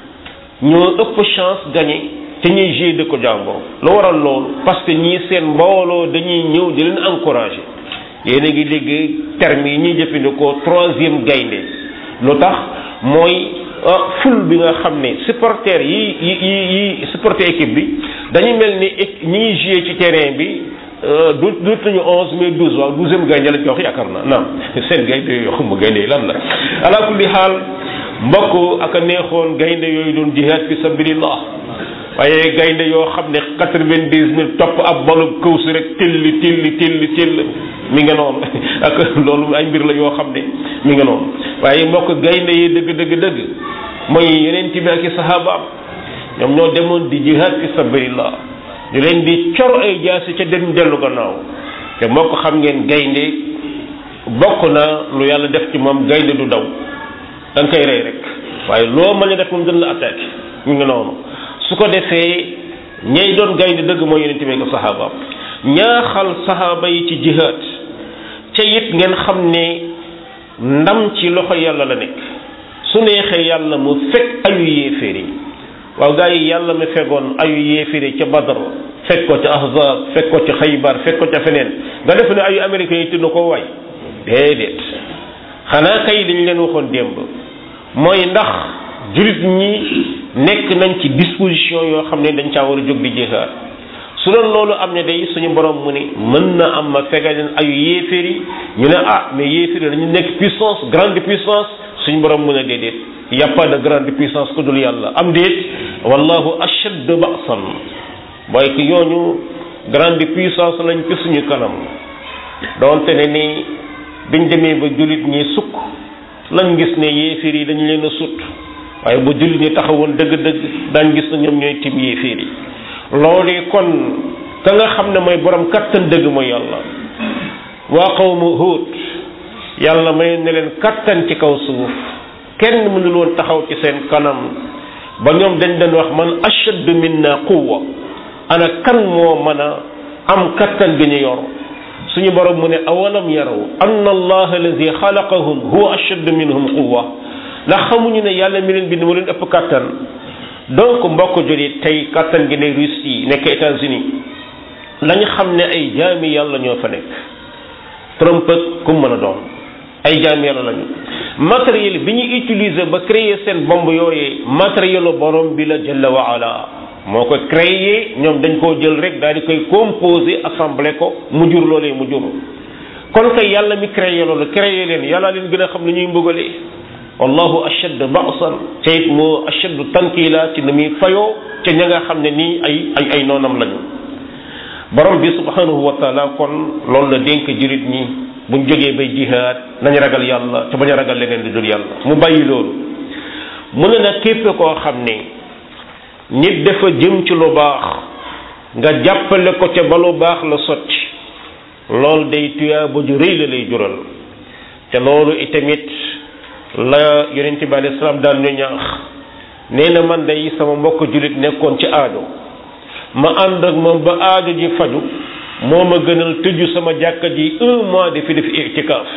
A: ñoo ëpp chance gagner te ñuy jouer dëkk jàmboo lu waral loolu parce que ñii seen mbooloo dañuy ñëw di leen encourager yéen a ngi dégg terme yi ñuy jëfandikoo troisième gaynde lu tax mooy ful bi nga xam ne supporter yi yi yi yi supporter équipe bi dañu mel ni ñi ngi jouer ci terrain bi du du nañu onze mais douze waaw douzième gaynde lañ ko wax yaakaar naa naam seen gaynde yooyu xamuma gaynde yi lan la ala kulli xaal mbokk ak a neexoon gaynde yooyu doon jihaad fi sabilillah waaye gaynde yoo xam ne quatre-vingt-dix mille topp ab balu kawsu rek tilli tilli tilli till mi nga noonu ak loolu ay mbir la yoo xam ne mi nga noonu waaye mbokk gaynde yi dëgg dëgg dëgg mooy yeneen bi ak i sahabaam ñoom ñoo demoon di jihaad fi sabilillah ñu leen di cor ay jaasi ca dem dellu gannaaw te mbokk xam ngeen gaynde bokk na lu yàlla def ci moom gaynde du daw da nga koy rey rek waaye loo mën a def moom dana la attaqué mi nga noonu su ko defee ñay doon gaynde dëgg mooy yeneen bi ak sahabaam ñaaxal sahaaba yi ci jihaad ca it ngeen xam ne ndam ci loxo yàlla la nekk su neexee yàlla mu fekk ayu yéeféer yi waaw gaa yi yàlla mi fekkoon ayu yéeféer yi ca Badar fekk ko ca Ahzab fekk ko ca Xaybar fekk ko ca feneen nga def ne ayu américains yi tudd ko waay déedéet xanaa kay dañ leen waxoon démb mooy ndax jullit ñi nekk nañ ci disposition yoo xam ne dañ caa war a jóg di jihaad su doon loolu am ne day suñu borom mu ni mën na am ma fegal leen ayu yéeféer yi ñu ne ah mais yéeféer yi dañu nekk puissance grande puissance suñu borom mu ne déedéet y a pas de grande puissance ku dul yàlla am déet wallahu ashad ba'san mooy que ñooñu grande puissance lañ ci suñu kanam donte ne ni biñ demee ba jullit ñi sukk lañ gis ne yéeféer yi dañu leen a sut waaye ba jullit ñi taxawoon dëgg-dëgg daañ gis na ñoom ñooy tim yéeféer yi loolu kon ka nga xam ne mooy borom kattan dëgg mooy yàlla waa qawmu Huud yàlla may ne leen kattan ci kaw suuf kenn mënul woon taxaw ci seen kanam ba ñoom dañ doon wax man ashaddu minna quwwa ana kan moo mën a am kattan bi ñu yor suñu borom mu ne awalam yaraw anna allah allazi xalaqahum huwa ashaddu minhum quwwa ndax xamuñu ne yàlla mi leen bind moo leen ëpp kattan donc mbokk joli tey kattan gi ne Russie nekk États-Unis lañu xam ne ay jaami yàlla ñoo fa nekk Trump ak ku mën a doon ay jaami yàlla lañu matériel bi ñu utiliser ba créer seen bombe yooyee matériel borom bi la jalla wa ala moo ko créé ñoom dañ koo jël rek daal di koy composé assemblé ko mu jur loolee mu jur kon kay yàlla mi créé loolu créé leen yàlla leen gën a xam ni ñuy mbugalee wallahu ashad ba'san te it moo ashad tankila ci ni muy fayoo ca ña nga xam ne nii ay ay ay noonam lañu borom bi subhanahu wa taala kon loolu la dénk jurit ñi buñ jógee bay jihaad nañ ragal yàlla te bañ a ragal leneen lu dul yàlla mu bàyyi loolu mu ne nag képp koo xam ne nit dafa jëm ci lu baax nga jàppale ko ca ba lu baax la sotti loolu day tuyaa ba ju rëy la lay jural te loolu itamit la yonent bi alayhi salaam daan ñu ñaax nee na man day sama mbokk jullit nekkoon ci aajo ma ànd ak moom ba aajo ji faju moo ma gënal tëju sama jàkka ji un mois de fi def itikaaf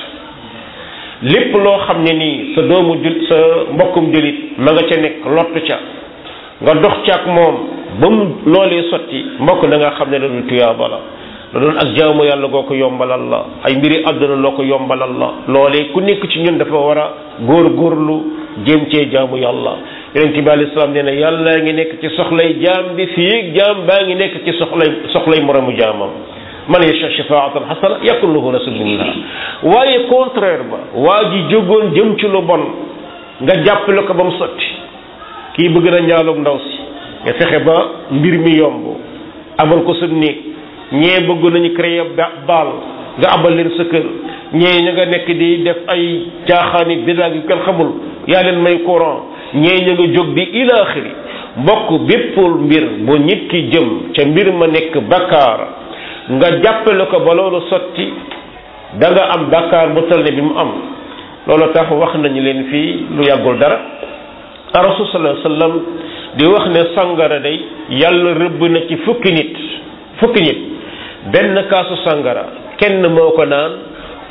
A: lépp loo xam ne nii sa doomu jul sa mbokkum jullit ma nga ca nekk lott ca nga dox ca ak moom ba mu loolee sotti mbokk da nga xam ne la doon tuyaaba la la doon ak jaamu yàlla goo ko yombalal la ay mbiri àdduna loo ko yombalal la loolee ku nekk ci ñun dafa war a góor góorlu jéem cee jaamu yàlla yonent bi alayhi salaam nee na yàlla ngi nekk ci soxlay jaam bi fii jaam baa ngi nekk ci soxlay soxlay moromu jaamam man yasha shafaatan xasana yakun lahu rasulullah waaye contraire ba waa ji jógoon jëm ci lu bon nga jàppale ko ba mu sotti kii bëgg na njaaloog ndaw si nga fexe ba mbir mi yomb abal ko sa néeg ñee bëgg nañu créer baal nga abal leen sa kër ñee ña nga nekk di def ay caaxaani bidaag yu kenn xamul yaa leen may courant ñee ña nga jóg di ilaaxiri mbokk béppul mbir bu nit ki jëm ca mbir ma nekk bakkaar nga jàppale ko ba loolu sotti da nga am bakkaar bu toll ne bi mu am loolu tax wax nañu leen fii lu yàggul dara rasul sallallahu alayhi wasallam di wax ne sangara day yàlla rëbb na ci fukki nit fukki nit benn kaasu sangara kenn moo ko naan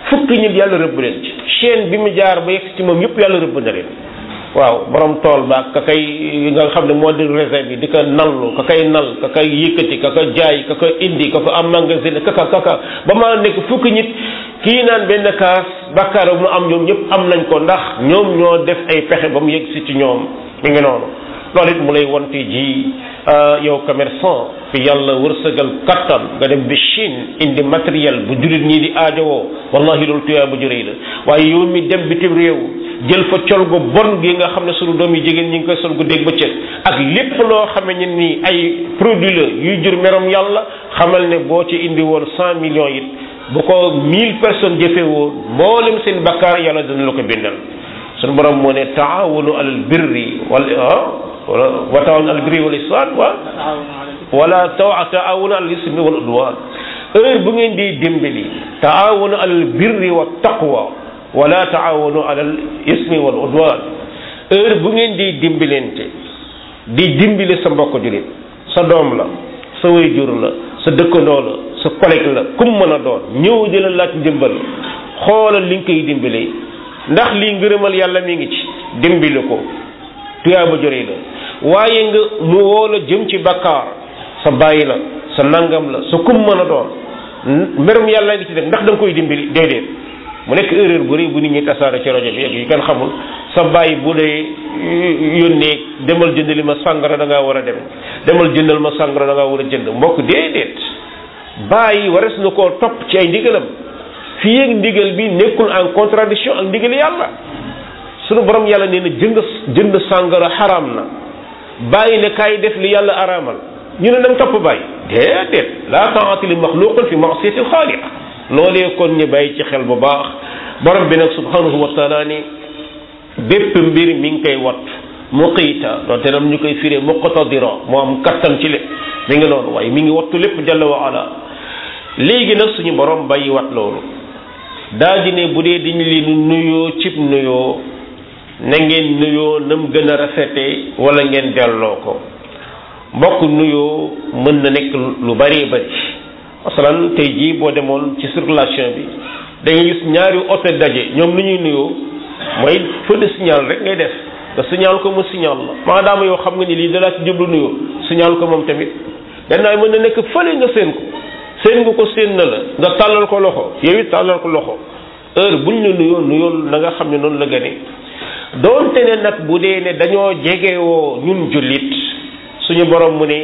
A: fukki nit yàlla rëbb leen ci chaîne bi mu jaar ba yegg ci moom yëpp yàlla rëbb na leen waaw borom tool ba ka kay nga xam ne moo di réserve bi di ko nallu ka kay nal ka kay yëkkati ka ko jaay ka ko indi ka ko am magasin kaka kaka ba maa nekk fukki nit kii naan benn kaas bàkkaar mu am ñoom ñëpp am nañ ko ndax ñoom ñoo def ay pexe ba mu yegg si ci ñoom mi ngi noonu loolu it mu lay wonte ji yow commerçant fi yàlla wërsëgal kattan nga dem bi Chine indi matériel bu jullit ñii di aajowoo wallahi loolu tuyaa bu juree la waaye yow mi dem bitim réew jël fa col gu bon gi nga xam ne sunu doom yi jigéen ñi ngi koy sol gu dégg bëccëg ak lépp loo xame ne ni ay produit la yuy jur merom yàlla xamal ne boo ci indi woon cent millions it bu ko mille personnes jëfee woon mboolem seen bakkaar yàlla dana la ko bindal sunu borom moo ne taawunu alal birri wal wala wa taawunu alal birri wal ihsan wa wala taw taawunu alal ismi wal udwan heure bu ngeen di dimbali taawunu alal birri wa taqwa wala taawunu alal ismi wal udwan heure bu ngeen di dimbalante di dimbali sa mbokk julit sa doom la sa waajur la sa dëkkandoo la sa collègue la kum mën a doon ñëw di la laaj ndimbal xoolal li nga koy dimbalee ndax lii ngërëmal yàlla mi ngi ci dimbali ko tuyaaba jore la waaye nga mu woo la jëm ci bakkaar sa bàyyi la sa nangam la sa kum mën a doon mbirum yàlla ngi ci def ndax da nga koy dimbali déedéet mu nekk erreur bu rëy bu nit ñi tasaare ci rajo bi ak yu kenn xamul sa bàyyi bu dee yónnee demal jëndali ma sàngara da ngaa war a dem demal jëndal ma sàngara da ngaa war a jënd mbokk déedéet bàyyi wares na koo topp ci ay ndigalam fii ak ndigal bi nekkul en contradiction ak ndigal yàlla sunu borom yàlla nee na jënd jënd sàngara xaraam na bàyyi ne kaay def li yàlla araamal ñu ne nañ topp bàyyi déedéet laa taati li maxluqin fi maasiyati alxaaliq loolee kon ñu bàyyi ci xel bu baax borom bi nag subhanahu wa taala ni bépp mbir mi ngi koy wat muqiita doonte nam ñu koy firee muqtadira moo am kattan ci lépp mi ngi noonu waaye mi ngi wattu lépp jalla wa ala léegi nag suñu borom bàyyi wat loolu daa di ne bu dee dañu leen nuyoo cib nuyoo na ngeen nuyoo nam gën a rafete wala ngeen delloo ko mbokk nuyoo mën na nekk lu bari bari masalan tey jii boo demoon ci circulation bi da ngay gis ñaari oto daje ñoom lu ñuy nuyoo mooy feu de signal rek ngay def nga signal ko mu signal la maadaama yow xam nga ni lii dalaa ci jublu nuyoo signal ko moom tamit gannaaw mën na nekk fële nga seen ko seen nga ko seen na la nga tàllal ko loxo yow it tàllal ko loxo heure buñ la nuyoo nuyoo na nga xam ne noonu la gëne doonte ne nag bu dee ne dañoo jegewoo ñun jullit suñu borom mu ne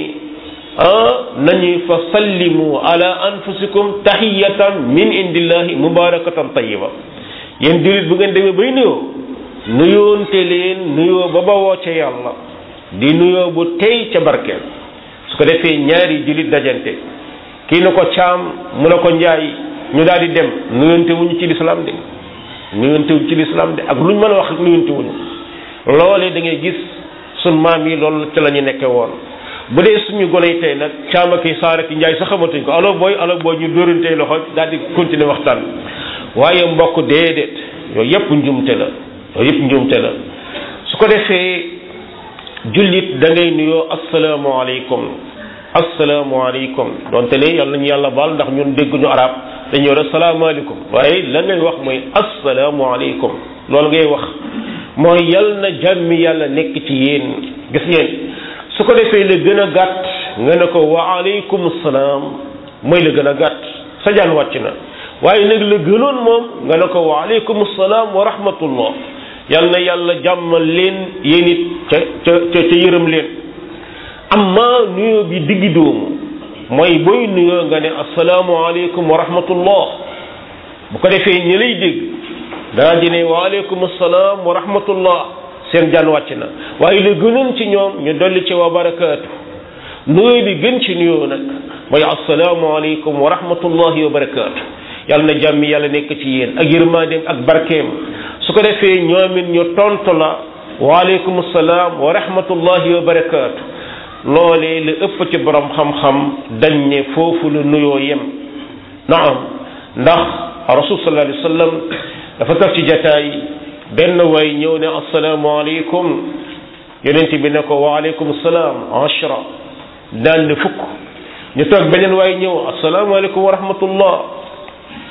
A: ah nañu fa sallimu ala anfusikum tahiyatan min indillahi mubarakatan tayyiba yéen jullit bu ngeen demee bay nuyoo nuyoonte leen nuyoo ba bawoo ca yàlla di nuyoo bu tey ca barkeel su ko defee ñaari jullit dajante kii na ko caam mu ne ko njaay ñu daal di dem nuyoonte wuñu ci lislaam de nuyoonte wuñu ci lislaam de ak luñ mën a wax nuyoonte wuñu loolee da ngay gis sun maam yi loolu ci la ñu nekke woon bu dee suñu gone yi tey nag caama ki saara ki njaay sax xamatuñ ko alo booy alo booy ñu dóorantey loxo daal di continuer waxtaan waaye mbokk déedéet yooyu yëpp njumte la yooyu yëpp njumte la su ko defee jullit da ngay nuyoo asalaamaaleykum asalaamaaleykum donte ne yàlla nañu yàlla baal ndax ñun dégguñu arab dañuy war a salaamaaleykum waaye la ngay wax mooy asalaamualeykum loolu ngay wax mooy yal na jàmmi yàlla nekk ci yéen gis ngeen su ko defee la gën a gàtt nga ne ko wa aleykum salaam mooy la gën a gàtt sa jaan wàcc na waaye nag la gënoon moom nga ne ko wa aleykum salaam wa rahmatullah yal na yàlla jàmmal leen yéen it ca ca ca ca yërëm leen amma nuyoo bi diggi doomu mooy booy nuyoo nga ne asalaamualeykum wa rahmatullah bu ko defee ñi lay dégg daa di ne waaleykum salaam wa rahmatullah seen jaan wàcc na waaye la gënoon ci ñoom ñu dolli ci wa barakaatu nuyoo bi gën ci nuyoo nag mooy asalaamualeykum wa rahmatullahi wa barakaatu yàlla na jàmmi yàlla nekk ci yéen ak yërmandeem ak barkeem su ko defee ñoomit ñu tontu la waaleykum salaam wa rahmatullahi wa barakaatu loolee la ëpp ci borom xam-xam dañ ne foofu la nuyoo yem naam ndax rasul sallallahu alayhi wa sallam dafa toog ci jataay benn waay ñëw ne asalaamaaleykum yonent bi ne ko waaleykum salaam ashra daal ne fukk ñu toog beneen waay ñëw asalaamaaleykum wa rahmatullah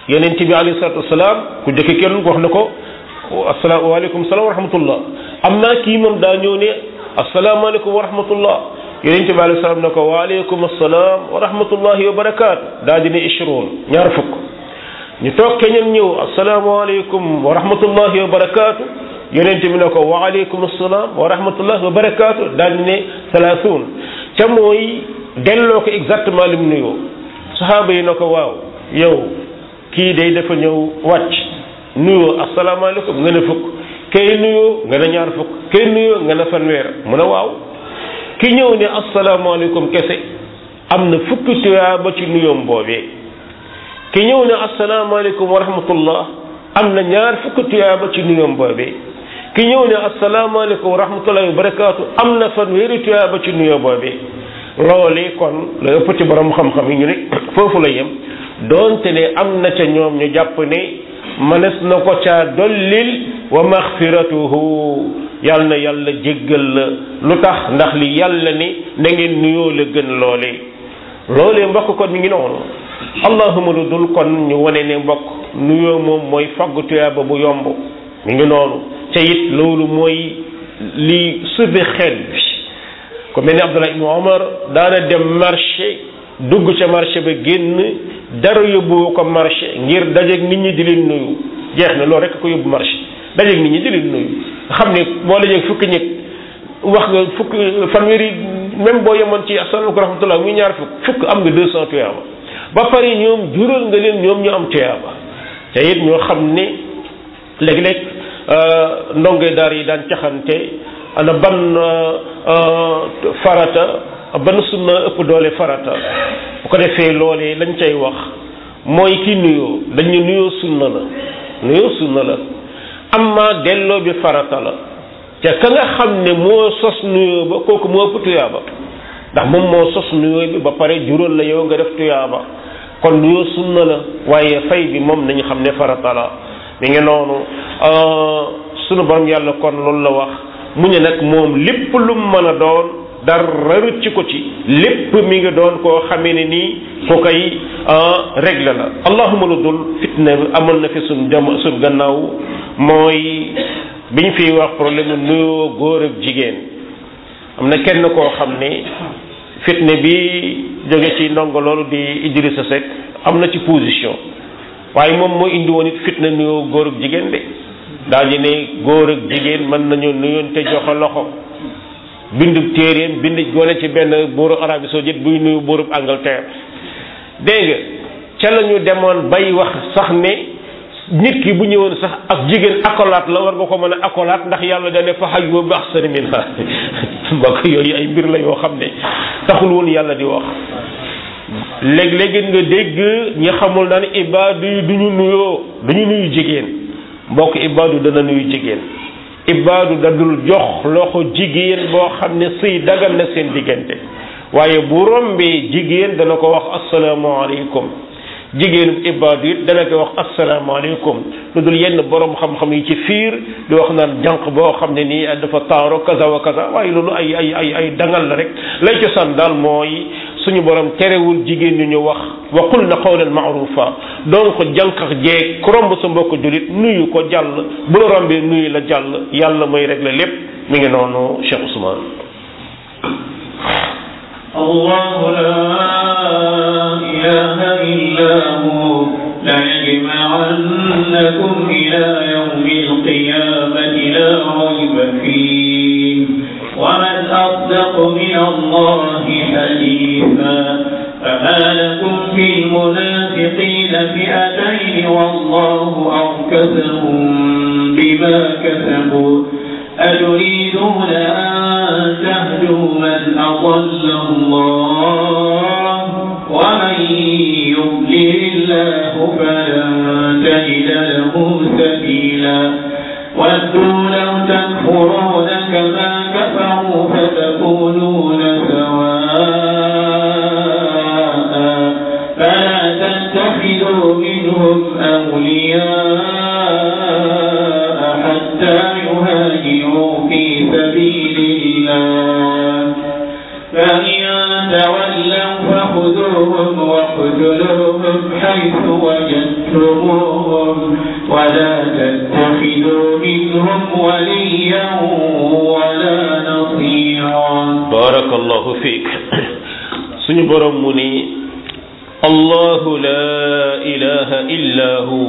A: yonent bi alayhi salatu wasalaam ku jëkk kenn wax na ko assalaamu waaleykum salaam wa rahmatullah am naa kii moom daa ñëw ne asalaamaaleykum wa rahmatullah yonent bi alayhi salaam ne ko waaleykum assalaam wa rahmatullahi wa barakaatu daa di ne ishruun ñaar fukk ñu toog keneen ñëw asalaamaaleykum wa rahmatullahi wa barakaatu yonent bi ne ko waaleykum assalaam wa rahmatullahi wa barakaatu daal di ne salaasuun ca mooy delloo ko exactement li mu nuyoo saxaaba yi na ko waaw yow kii day dafa ñëw wàcc nuyoo asalaamaaleykum nga ne fukk kay nuyoo nga ne ñaar fukk kay nuyoo nga ne fanweer mu ne waaw ki ñëw ne asalaamaaleykum kese am na fukki tuyaaba ci nuyoom boobee ki ñëw ne asalaamaaleykum wa rahmatullah am na ñaar fukki tuyaaba ci nuyoom boobee ki ñëw ne asalaamaaleykum wa rahmatullahi wa barakaatu am na fanweeri tuyaaba ci nuyoo boobee loole kon la ëpp ci borom xam-xam yi ñu ne foofu la yem doonte ne am na ca ñoom ñu jàpp ne mënees na ko caa dollil wa maxfiratuhu yàlla na yàlla jéggal la lu tax ndax li yàlla ni na ngeen nuyoo la gën loole loolee mbokk kon mi ngi noonu allahuma lu dul kon ñu wane ne mbokk nuyoo moom mooy faggu tuyaaba bu yomb mi ngi noonu ca it loolu mooy li sauvé xeet bi ko mel ni Abdullah ibnu Omar daana dem marché dugg ca marché ba génn dara yóbbu ko marché ngir dajeeg nit ñi di leen nuyu jeex na loolu rek ko yóbbu marché dajeeg nit ñi di leen nuyu nga xam ne boo dajeeg fukki nit wax nga fukki fanweeri même boo yemoon ci asalaamaaleykum rahmatullah muy ñaar fukk fukk am nga deux cent tuyaaba ba pare ñoom jural nga leen ñoom ñu am tuyaaba te it ñoo xam ne léeg-léeg ndonge daar yi daan caxante ana ban farata ban sunna ëpp doole farata bu ko defee loolee lañ cay wax mooy ki nuyoo dañu nuyoo sunna la nuyoo sunna la amma delloo bi farata la te ka nga xam ne moo sos nuyoo ba kooku moo ëpp tuyaaba ndax moom moo sos nuyoo bi ba pare juróol la yow nga def tuyaaba kon nuyoo sunna la waaye fay bi moom nañu xam ne farata la mi ngi noonu sunu borom yàlla kon loolu la wax mu ne nag moom lépp lu mu mën a doon dara rëcc ko ci lépp mi ngi doon koo xamee ne nii ku koy réglé la allahuma lu dul fitna amoon na fi suñ jam suñ gannaaw mooy bi ñu fiy wax problème nuyoo góor ak jigéen am na kenn koo xam ne fitna bi jóge ci ndongo loolu di Idrissa Seck am na ci position waaye moom moo indi woon it fitna nuyoo góor ak jigéen de daal di ne góor ak jigéen mën nañu nuyoon te joxe loxo bindu téeréem bind gone ci benn buuru Arabie Saoudite buy nuyu buurub Angleterre dégg nga ca la ñu demoon bay wax sax ne nit ki bu ñëwoon sax ak jigéen accolade la war nga ko mën a accolade ndax yàlla da ne fa hayyu bi ahsani minha mbokk yooyu ay mbir la yoo xam ne taxul woon yàlla di wax léeg-léegi nga dégg ñi xamul naan ibaadu yi du ñu nuyoo du ñu nuyu jigéen mbokk ibaadu dana nuyu jigéen ibaadu dadul jox loxo jigéen boo xam ne sëy dagal na seen diggante waaye bu rombee jigéen dana ko wax asalaamaaleykum jigéenu ibaadu it dana ko wax asalaamaaleykum lu dul yenn borom xam-xam yi ci fiir di wax naan jànq boo xam ne nii dafa taaro kaza wa kaza waaye loolu ay ay ay ay dangal la rek lay cosaan daal mooy suñu borom terewul jigéen ñu ñu wax wa qul na qawlan maarufa donc jànq jeeg ku romb sa mbokk julit nuyu ko jàll bu la rombee nuyu la jàll yàlla mooy régler lépp mi ngi noonu Cheikh Ousmane
B: الله لا إله إلا هو ليجمعنكم إلى يوم القيامة لا ريب فيه ومن أصدق من الله حديثا فما لكم في المنافقين فئتين والله أركسهم بما كسبوا أتريدون أن تهدوا من أضل الله ومن يضلل الله فلن تجد له سبيلا ودوا لو تكفرون كما كفروا فتكونون سواء فلا تتخذوا منهم أولياء حتى يهاجروا في سبيل الله فإن تولوا فخذوهم واقتلوهم حيث وجدتموهم تكتموهم ولا تتخذوا منهم وليا ولا نصيرا
A: بارك الله فيك suñu borom mu ni allahu la ilaha illa hu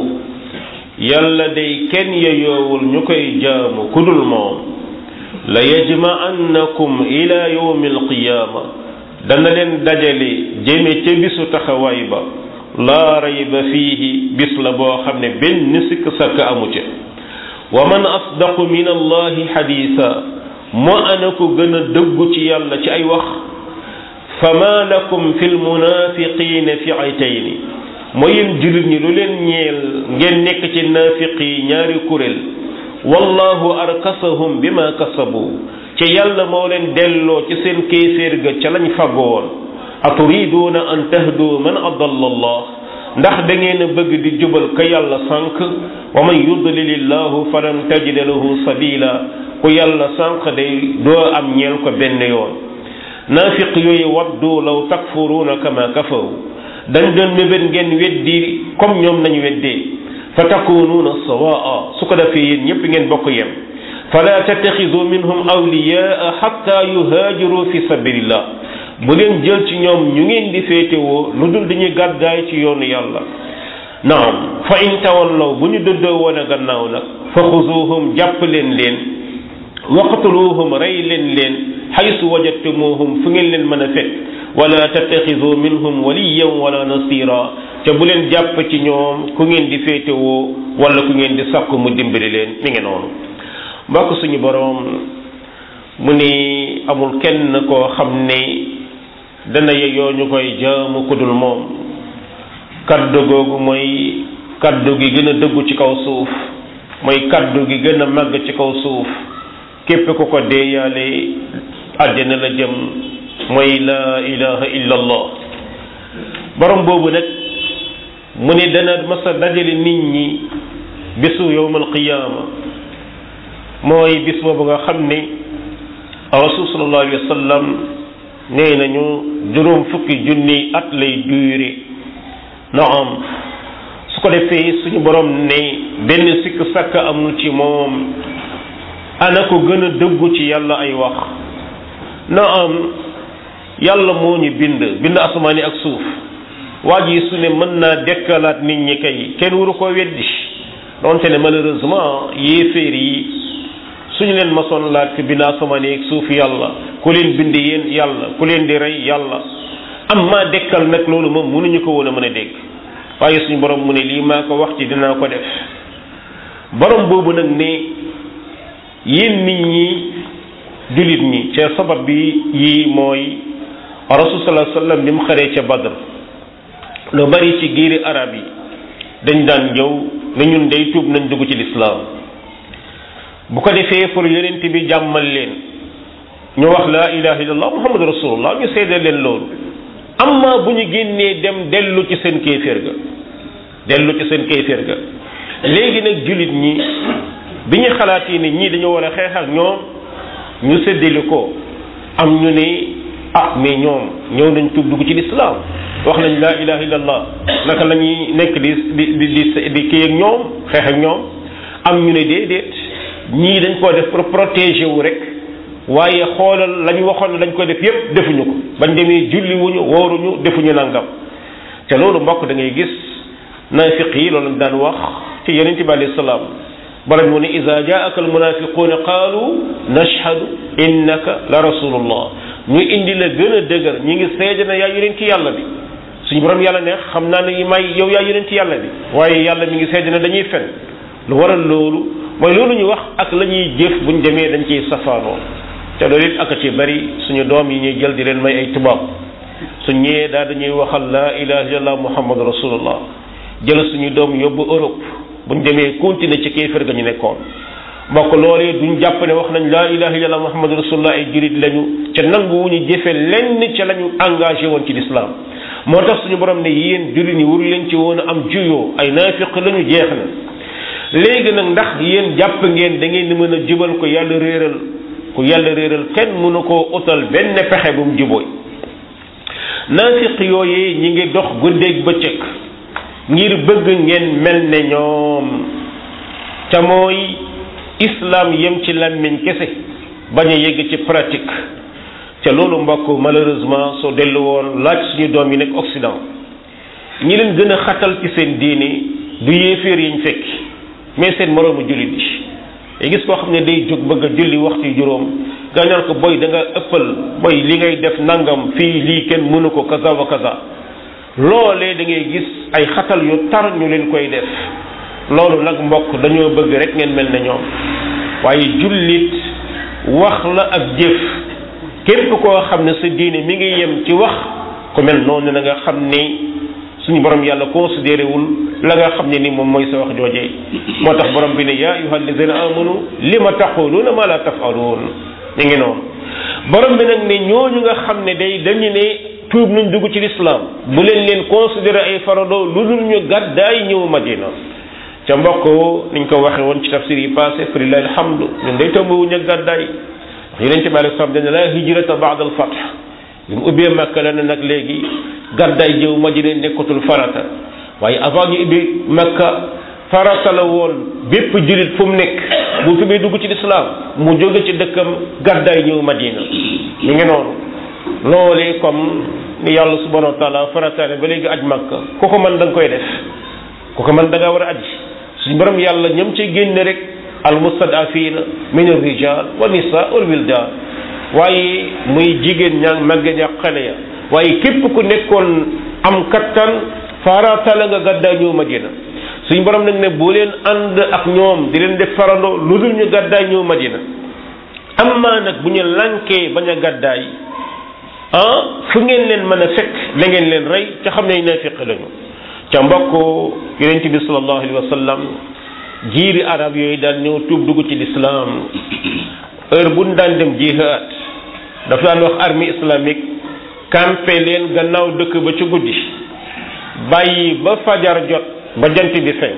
A: yàlla day kenn yeyoowul ñu koy jaamu kudul moom la yajma'annakum ila yawmi alqiyaama dana leen dajale jëme ca bisu taxawaay ba laa rayba fiihi bis la boo xam ne benn sikk sakk amu ca wa man asdaqu min allahi xadiisa moo ana ko gën a dëggu ci yàlla ci ay wax fama lakum fi lmunafiqina fi'atayni mooy yéen jullit ñi lu leen ñeel ngeen nekk ci naafiq yi ñaari kuréel wallahu arkasahum bima kasabu ci yàlla moo leen delloo ci seen kéeféer ga ca lañ faggoon aturiduuna an tahdu man adalla allah ndax da ngeen a bëgg di jubal ka yàlla sànq wa man yudlilillahu falan tajida lahu sabila ku yàlla sànq day doo am ñeel ko benn yoon naafiq yooyu waddu law takfuruuna kama kafaru dañ doon mébét ngeen weddi comme ñoom nañu weddee fa takunuuna sawaa su ko defee yéen ñëpp ngeen bokk yem fala tattaxidu minhum awliyaa xatta yuhaajiru fi sabilillah bu leen jël ci ñoom ñu ngeen di féetewoo lu dul dañuy gàddaay ci yoonu yàlla naam fa in tawallaw bu ñu dëddoo woon a gannaaw nag fa xuzuuhum jàpp leen leen waqtuluuhum rey leen leen xaysu wajadtumuuhum fu ngeen leen mën a fekk wala tattaxidu minhum waliyan wala nasira te bu leen jàpp ci ñoom ku ngeen di féetewoo wala ku ngeen di sàkku mu dimbali leen mi ngi noonu mbokk suñu boroom mu ni amul kenn koo xam ne dana yeyoo ñu koy jaamu ku dul moom kaddu googu mooy kaddu gi gën a dëggu ci kaw suuf mooy kaddu gi gën a màgg ci kaw suuf képp ku ko deeyaale àddina la jëm mooy la ilaha illa allah borom boobu nag mu ni dana masa dajale nit ñi bisu yowmal qiyaama mooy bis boobu nga xam ne rasul sallallahu alayhi wa sallam nee nañu juróom fukki junni at lay duure naam su ko defee suñu borom ne benn sikk sàkk amul ci moom ana ko gën a dëggu ci yàlla ay wax naam yàlla moo ñu bind bind asamaani ak suuf waa ji su ne mën naa dekkalaat nit ñi kay kenn waru ko weddi donte ne malheureusement yéeféer yi suñu leen masoon laaj fi bind asamaani ak suuf yàlla ku leen bind yéen yàlla ku leen di rey yàlla am maa dekkal nag loolu moom mënuñu ko woon a mën a dégg waaye suñu borom mu ne lii maa ko wax ci dinaa ko def borom boobu nag ne yéen nit ñi jullit ñi ca sabab bi yii mooy rasul sallallahu alayhi wasallam bi mu xaree ca Badr lu bari ci giiri arab yi dañ daan ñëw ne ñun day tuub nañ dugg ci lislaam bu ko defee pour yonent bi jàmmal leen ñu wax laa ilaha illallah muhammadu rasulullah ñu seedeel leen loolu amma bu ñu génnee dem dellu ci seen kéeféer ga dellu ci seen kéeféer ga léegi nag jullit ñi bi ñu xalaatee ne ñii dañoo war a xeex ak ñoom ñu séddale ko am ñu ne ah mais ñoom ñëw nañ tuub dugg ci lislaam wax nañ laa ilaha illallah naka la ñuy nekk di di di di di kii ak ñoom xeex ak ñoom am ñu ne déedéet ñii dañ koo def pour protéger wu rek waaye xoolal la ñu waxoon ne dañ ko def yépp defuñu ko bañ demee julli wuñu wóoruñu defuñu nangam te loolu mbokk da ngay gis naafiq yi loolu daan wax ci yonent bi alayhi salaam bala mu ne ida jaaka almunafiquuna qaalu nashhadu innaka la rasulullah ñu indi la gën a dëgër ñi ngi seede na yaa yonent yàlla bi suñu borom yàlla ne xam naa ne may yow yaa yonent yàlla bi waaye yàlla mi ngi seede na dañuy fen lu waral loolu mooy loolu ñu wax ak la ñuy jëf buñ demee dañ ciy safaanoo te loolu it ak ci bari suñu doom yi ñuy jël di leen may ay tubaab suñ ñëwee daal dañuy waxal la ilaha illallah muhammadu rasulullah jël suñu doom yóbbu Europe buñ demee continuer ci kéefër ga ñu nekkoon mbokk loolee duñ jàpp ne wax nañ laa ilaha illallah muhammadu rasulullah ay jurit lañu ca nangu wu ñu jëfe lenn ca la ñu engagé woon ci lislaam moo tax suñu borom ne yéen jurit ñi waru leen ci woon a am juyoo ay naafiq lañu jeex na léegi nag ndax yéen jàpp ngeen da ngeen di mën a jubal ko yàlla réeral ku yàlla réeral kenn mënu koo utal benn pexe bu mu jubooy naafiq yooyee ñi ngi dox guddeeg bëccëg ngir bëgg ngeen mel ne ñoom ca mooy islam yem ci làmmiñ kese bañ a yegg ci pratique ca loolu mbokk malheureusement soo dellu woon laaj suñu doom yi nekk Occident ñi leen gën a xatal ci seen diini du yéeféer yiñ fekk mais seen moroomu jullit yi day gis koo xam ne day jóg bëgg a julli waxtu yu juróom nga ñaan ko boy da nga ëppal boy li ngay def nangam fii lii kenn mënu ko kaza wa kaza loolee da ngay gis ay xatal yu tar ñu leen koy def loolu nag mbokk dañoo bëgg rek ngeen mel ne ñoom waaye jullit wax la ak jëf képp koo xam ne sa diine mi ngi yem ci wax ku mel noonu na nga xam ne suñu borom yàlla considéré wul la nga xam ne ni moom mooy sa wax joojee moo tax borom bi ne yaa ayuha alladina amanu lima taquluuna ma la tafaluun mi ngi noonu borom bi nag ne ñooñu nga xam ne day dañu ne tuub nañ dugg ci lislaam bu leen leen considéré ay farado lu dul ñu gàddaay ñëw madina ca mbokk niñ ko waxe woon ci tafsir yi passé fa lillahi alhamdu ñun day tëmbawuñ ak gàddaay yonente bi alei salam dane la hijrata baada al fath bi mu ubbee makka la ne nag léegi gàddaay jëw madina nekkatul farata waaye avant ñu ubbi makka farata la woon bépp jullit fu mu nekk bu fi muy dugg ci lislaam mu jóge ci dëkkam gàddaay ñëw madina ñu ngi noonu loolee comme ni yàlla subhanahu wa taala farataane ba léegi aj makka ku ko mën da nga koy def ku ko mën da ngaa war a aj suñu borom yàlla ñam ci génne rek al mustadafina min ar-rijal wa nisa wal wildan waaye muy jigéen ña màgge ña xale ya waaye képp ku nekkoon am kattan farata la nga gàddaay ñëw madina suñu borom nag ne bu leen ànd ak ñoom di leen def farando lu dul ñu gàddaay ñëw madina amma nag bu ñu lankee bañ a gàddaay ah fu ngeen leen mën a fekk la ngeen leen rey ca xam ne naafiq lañu ca mbokk yonent bi sallallahu alayhi wa sallam jiiri arab yooyu daan ñëw tuub dugg ci lislaam heure bu ñu daan dem jihaad dafa daan wax armée islamique campé leen gannaaw dëkk ba ci guddi bàyyi ba fajar jot ba jant bi fenk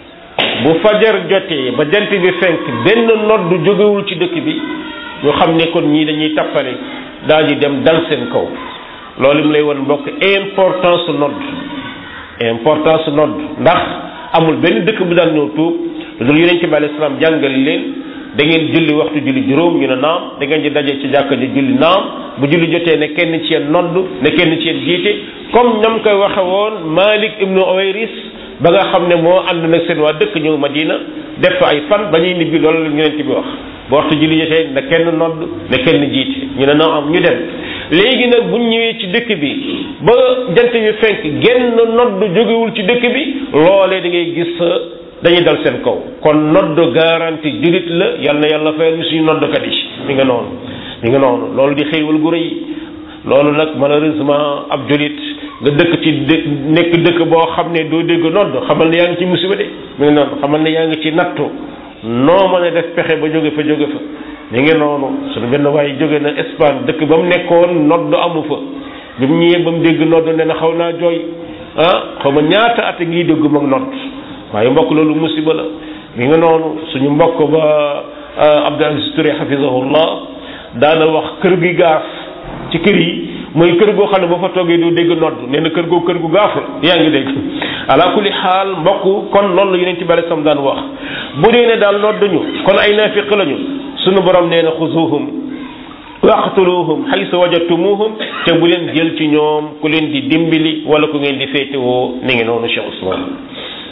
A: bu fajar jotee ba jant bi fenk benn nodd jógewul ci dëkk bi ñu xam ne kon ñii dañuy tappale daal di dem dal seen kaw loolu mu lay won mbokk importance nodd importance nodd ndax amul benn dëkk bu daan ñëw tuub loolu yonent bi alayhi salaam jàngal leen da ngeen julli waxtu julli juróom ñu ne naam da ngeen di daje ci jàkka ji julli naam bu julli jotee ne kenn ci yéen nodd ne kenn ci yéen jiite comme ñam koy waxe woon Malik ibnu Uwayris ba nga xam ne moo ànd nag seen waa dëkk ñëw Madina def fa ay fan ba ñuy nibbi loolu la yonent bi wax bu waxtu julli jotee ne kenn nodd ne kenn jiite ñu ne naam am ñu dem léegi nag bu ñëwee ci dëkk bi ba jant bi fenk genn nodd jógewul ci dëkk bi loolee da ngay gis dañuy dal seen kaw kon nodd garanti julit la yal na yàlla fayal ñu suñu noddkat yi mi nga noonu mi nga noonu loolu di xéewal gu rëy loolu nag malheureusement ab julit nga dëkk ci dë nekk dëkk boo xam ne doo dégg nodd xamal ne yaa ngi ci musiba de mi ngi noonu xamal ne yaa ngi ci nattu noo mën a def pexe ba jóge fa jóge fa mi ngi noonu suñu benn waaye jóge na Espagne dëkk ba mu nekkoon nodd amu fa bi mu ñëwee ba mu dégg nodd ne na xaw naa jooy ah xaw ma ñaata at ngi dégg mag nodd waaye mbokk loolu musiba la mi nga noonu suñu mbokk ba Abdou Aziz Touré hafizahullah daana wax kër gi gaaf ci kër yi mooy kër goo xam ne boo fa toogee doo dégg nodd nee na kër goo kër gu gaaf la yaa ngi dégg ala kulli xaal mbokk kon loolu la yonent bi alei sam daan wax bu dee ne daal nodduñu kon ay naafiq lañu suñu borom nee na xuzuhum waqtuluhum xaysa wajadtumuhum te bu leen jël ci ñoom ku leen di dimbali wala ku ngeen di féetewoo ni ngi noonu Cheikh Ousmane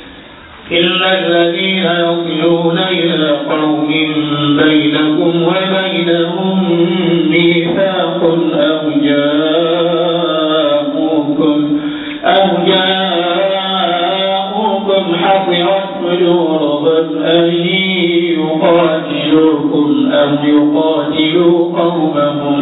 B: إلا الذين يصلون إلى قوم بينكم وبينهم ميثاق أو جاءوكم أو جاءوكم حصرت صدورهم أن يقاتلوكم أو يقاتلوا قومهم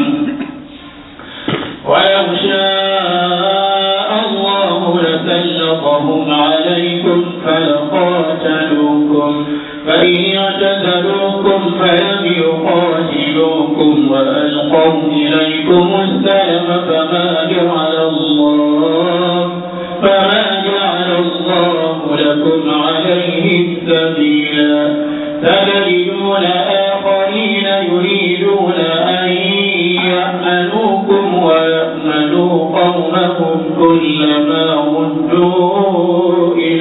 B: ولو شاء الله لسلطهم عليكم فلقاتلوكم فإن اعتزلوكم فلم يقاتلوكم وألقوا إليكم السلم فما جعل الله فما جعل الله لكم عليهم سبيلا فتجدون آخرين يريدون أن يأمنوكم ويأمنوا قومهم كلما ردوا إلى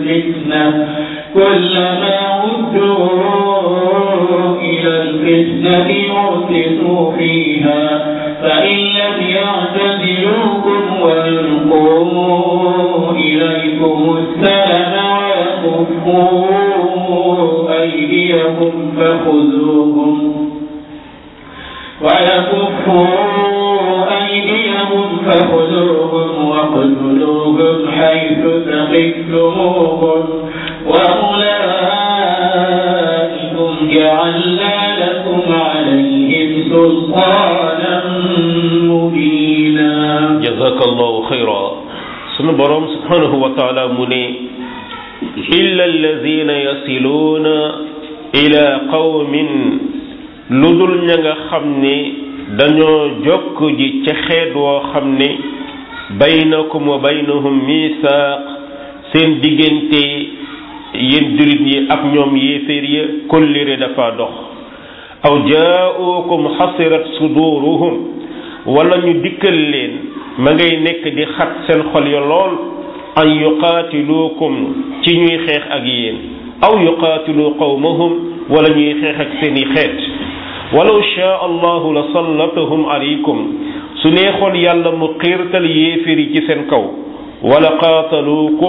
B: الفتنة كلما ردوا إلى الفتنة أركسوا فيها فإن لم يعتزلوكم ويلقوا إليكم السلم ويكفوا أيديهم فخذوهم ويكفوا أيديهم فخذوهم واقتلوهم حيث ثقفتموهم وأولئكم جعلنا لكم عليهم سلطانا مبينا
A: jazakallahu xayra sunu borom subhanahu wa taala mu ne illa alladina yasiluuna ila qawmin lu dul ña nga xam ne dañoo jokk ji ca xeet woo xam ne baynakum wa baynahum misaaq seen diggante yéen julit yi ak ñoom yéeféer ya kollire dafa dox aw jaaukum xasirat suduruhum wala ñu dikkal leen ma ngay nekk di xat seen xol ya lool an yuqaatiluukum ci ñuy xeex ak yéen aw yuqaatilu qawmahum wala ñuy xeex ak seeni xeet walaw shaa allahu la sallatahum alaykum su neexoon yàlla mu xiirtal yéeféer yi ci seen kaw wala qaataluukum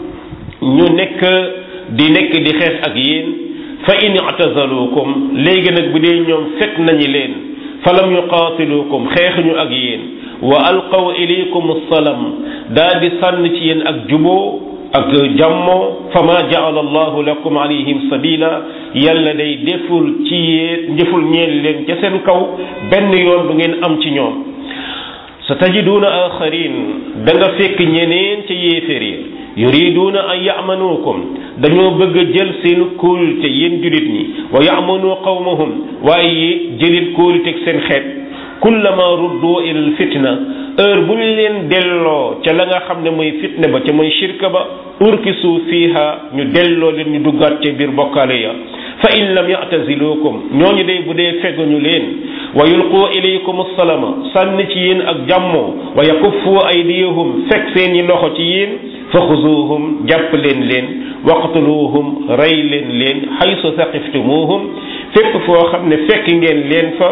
A: ñu nekk di nekk di xeex ak yéen fa in i'tazaluukum léegi nag bu dee ñoom fekk nañu leen falam yuqaatiluukum xeexuñu ak yéen wa alqaw ilaykum salam daa di sànn ci yéen ak juboo ak jàmmoo fa ma jaala allahu lakum alayhim sabila yàlla day deful ci yéen deful ñeel leen ca seen kaw benn yoon bu ngeen am ci ñoom sa tajiduuna axarin da nga fekk ñeneen ca yéeféer yi yuriduuna an yamanuukum dañoo bëgg a jël seen kóolute yéen julit ñi wa yamanu qawmahum waaye jëlit kóolute ak seen xeet kullama ruddu ilal fitna heure bu ñu leen delloo ca la nga xam ne mooy fitna ba ca mooy shirka ba urkisu fiiha ñu delloo leen ñu duggaat ca biir bokkaale ya fa in lam ya'tazilukum ñooñu day bu dee fegguñu leen wa yulqu ilaykum salama sànni ci yéen ak jàmmoo wa yakuffu aydiyahum fekk seeni loxo ci yéen fa xuzuuhum jàpp leen leen waqtuluhum rey leen leen xaysu saqiftumuhum fépp foo xam ne fekk ngeen leen fa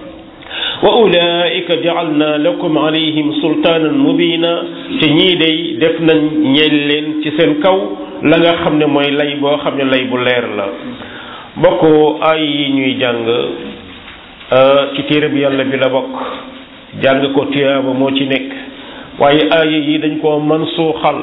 A: wa ulaika jaalna lakum alayhim sultaanan mubina te ñii day def nañ ñeel leen ci seen kaw la nga xam ne mooy lay boo xam ne lay bu leer la bokk ay yi ñuy jàng ci téere bi yàlla bi la bokk jàng ko tiyaaba moo ci nekk waaye aaya yi dañ koo man suuxal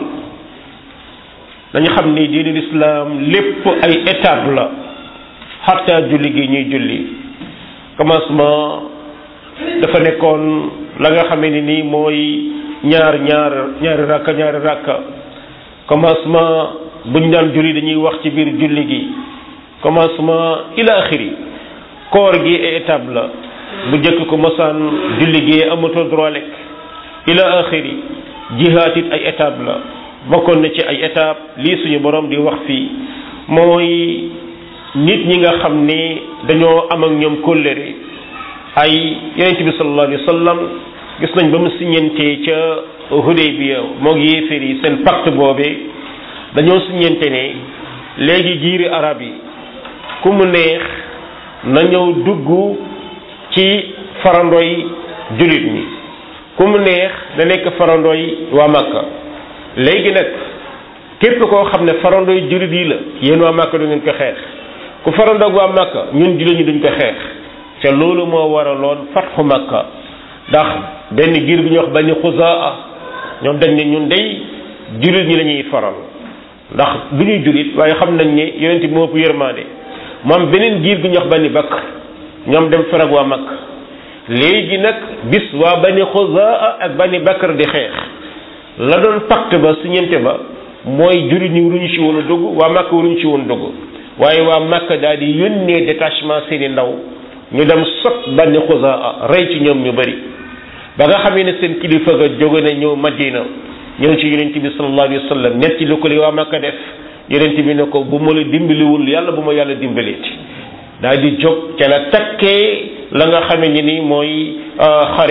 A: dañu xam ni diinul islaam lépp ay étape la xatta julli gi ñuy julli commencement dafa nekkoon la nga xamee ni nii mooy ñaar ñaar ñaari rakka ñaari rakka commencement buñ daan julli dañuy wax ci biir julli gi commencement ila axiri koor gi ay étape la bu njëkk ko mosaan julli gi amatoo droit lekk ila axiri jihaat it ay étape la bokkoon na ci ay étape lii suñu borom di wax fii mooy nit ñi nga xam ni dañoo am ak ñoom kóllëre ay yonent bi sallallahu alayhi wa sallam gis nañ ba mu siññentee ca Hudaybiya moog yéeféer yi seen pacte boobee dañoo siññente ne léegi giiri arab yi ku mu neex na ñëw dugg ci farandoy jullit ñi ku mu neex da nekk farandoy waa Makka léegi nag képp koo xam ne farandoy jullit yi la yéen waa Makka du ngeen ko xeex ku farandoog waa Makka ñun jullit ñi duñ ko xeex te loolu moo waraloon fatxu Makka ndax benn giir bi ñuy wax Bani Xuzaa ñoom dañ ne ñun day jullit ñi la ñuy faral ndax du ñuy jullit waaye xam nañ ne yonent bi moo ëpp yërmaande mu am beneen giir gu ñuy wax Bani Bakr ñoom dem farag waa Makka léegi nag bis waa Bani Xuzaa ak Bani Bakr di xeex la doon pacte ba siñente ba mooy jullit ñi waruñu ci woon a dugg waa Makka waruñu ci woon dugg waaye waa Makka daal di yónnee détachement seeni ndaw ñu dem sot Bani Xuzaa rey ci ñoom ñu bari ba nga xamee ne seen kilifa ga jóge na ñëw Madina ñëw ci yonent bi sallallahu alayhi wa sallam netti lu ko li waa Makka def yonent bi ne ko bu ma la dimbaliwul yàlla bu ma yàlla dimbaleeti daal di jóg ca la takkee la nga xamee ni ni mooy xare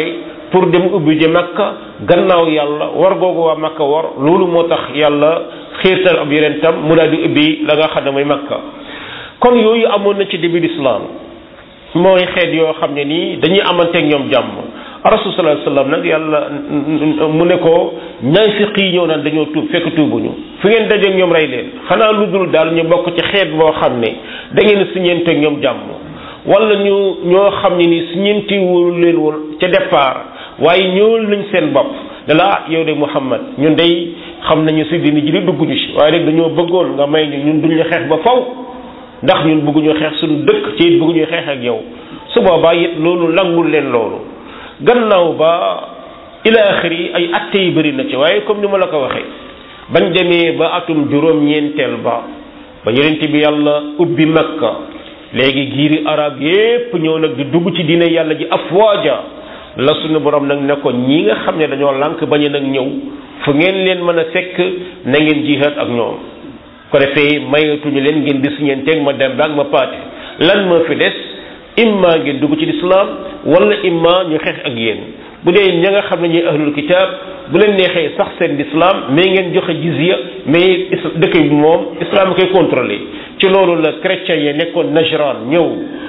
A: pour dem ubbi ji makka gannaaw yàlla war googu waa makka war loolu moo tax yàlla xiirtal ab yonentam mu daal di ubbi la nga xam ne mooy makka kon yooyu amoon na ci début l'islam mooy xeet yoo xam ne nii dañuy amanteeg ñoom jàmm rasul sallallahu alayhi wasallam nag yàlla mu ne ko naafiq yi ñëw naan dañoo tuub fekk tuubuñu fu ngeen dajeeg ñoom rey leen xanaa lu dul daal ñu bokk ci xeet boo xam ne da ngeen siñeenteeg ñoom jàmm wala ñu ñoo xam ne ni siñeentiwul leen woon ca départ waaye ñëwal nañ seen bopp ne la ah yow de Muhammad ñun day xam nañu si dini ji di dugguñu si waaye rek dañoo bëggoon nga may ñu ñun duñ la xeex ba faw ndax ñun bëgguñu xeex suñu dëkk ci it bëgguñu xeex ak yow su boobaa it loolu nangul leen loolu gannaaw ba ila axiri ay atte yi bëri na ci waaye comme ni ma la ko waxee bañ demee ba atum juróom-ñeenteel ba ba yonent bi yàlla ubbi makka léegi giiri arab yépp ñëw nag di dugg ci diine yàlla ji afwaaja la suñu borom nag ne ko ñi nga xam ne dañoo lànk bañ nag ñëw fu ngeen leen mën a fekk na ngeen jihaad ak ñoom ko defee mayatuñu leen ngeen di siñeenteeg ma dem baag ma paate lan moo fi des imma ngeen dugg ci lislaam wala imma ñu xeex ak yéen bu dee ña nga xam ne ñuy ahlul kitaab bu leen neexee sax seen lislaam mais ngeen joxe jizya mais dëkk bi moom islam koy contrôlé ci loolu la chrétien yi nekkoon Najran ñëw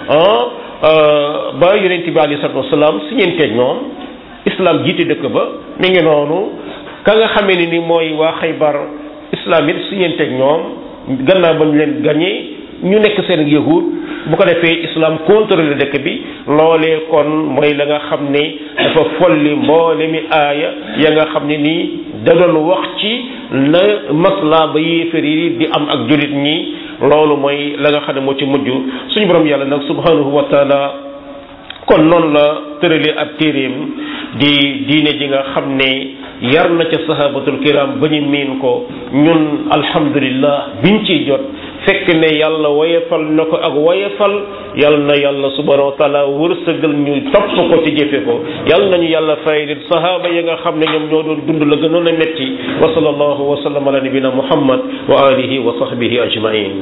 A: ah ba yonent bi alayhi salaatu wasalaam si ñeenteeg ñoom islam jiite dëkk ba mi ngi noonu ka nga xamee ne ni mooy waa Xaybar islam it si ñeenteeg ñoom gannaaw ba ñu leen gañee ñu nekk seen yahud bu ko defee islam contrôlé dëkk bi loolee kon mooy la nga xam ne dafa folli mboole mi aaya ya nga xam ne nii da doon wax ci la masla ba yéefar yi di am ak jullit ñi loolu mooy la nga xam ne moo ci mujj suñu borom yàlla nag subhanahu wa taala kon noonu la tëralee ab téeréem di diine ji nga xam ne yar na ca sahabatul kiram ba ñu miin ko ñun alhamdulillah biñ ciy jot fekk ne yàlla woyefal na ko ak woyefal yal na yàlla subhanahu wa taala wërsëgal ñu topp ko ci jëfe ko yal nañu yàlla fay lit sahaaba yi nga xam ne ñoom ñoo doon dund la gënoon a metti wa sallallahu wa sallam ala nabina muhammad wa alihi wa sahbihi ajmain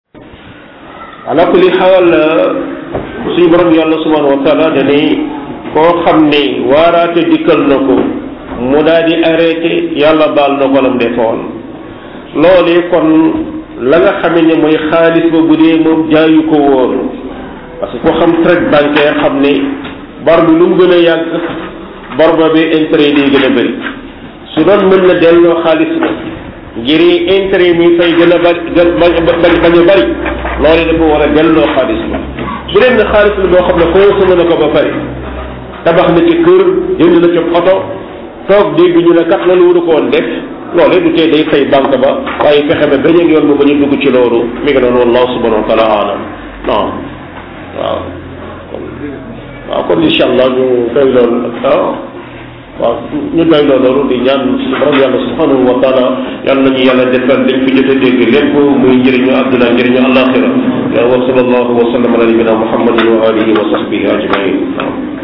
A: ala kulli xaal suñu borom yàlla subhanahu wa taala dane koo xam ne waaraate dikkal na ko mu daal di arrêté yàlla baal na ko lam defoon loolee kon la nga xamee ne mooy xaalis ba bu dee moom jaayu ko woon parce que ko xam traite bancaire xam ne bor bi lu mu gën a yàgg bor ba bi intérêt day gën a bëri su doon mën na delloo xaalis ba ngir intérêt mi fay gën a bari bañ bañ a bari loolu dafa war a delloo xaalis ba bu dee ne xaalis la boo xam ne consommé na ko ba pare tabax na ci kër jënd na ci oto toog dégg ñu ne kat loolu waru ko woon def loolu du tee day fay banque ba waaye fexe ba beneen yoon ba ba ñu dugg ci loolu mi ngi noonu wallahu subhanahu wa taala alam non waaw kon waaw kon incha allah ñu doy loolu ah waaw ñu doy loolu di ñaan suñu borom yàlla subhanahu wa taala yàlla nañu yàlla defal dañ fi jot a dégg lépp muy njëriñu àdduna njëriñu alaxira wa sallallahu wa sallam ala nabina muhammadin wa alihi wa sahbihi ajmain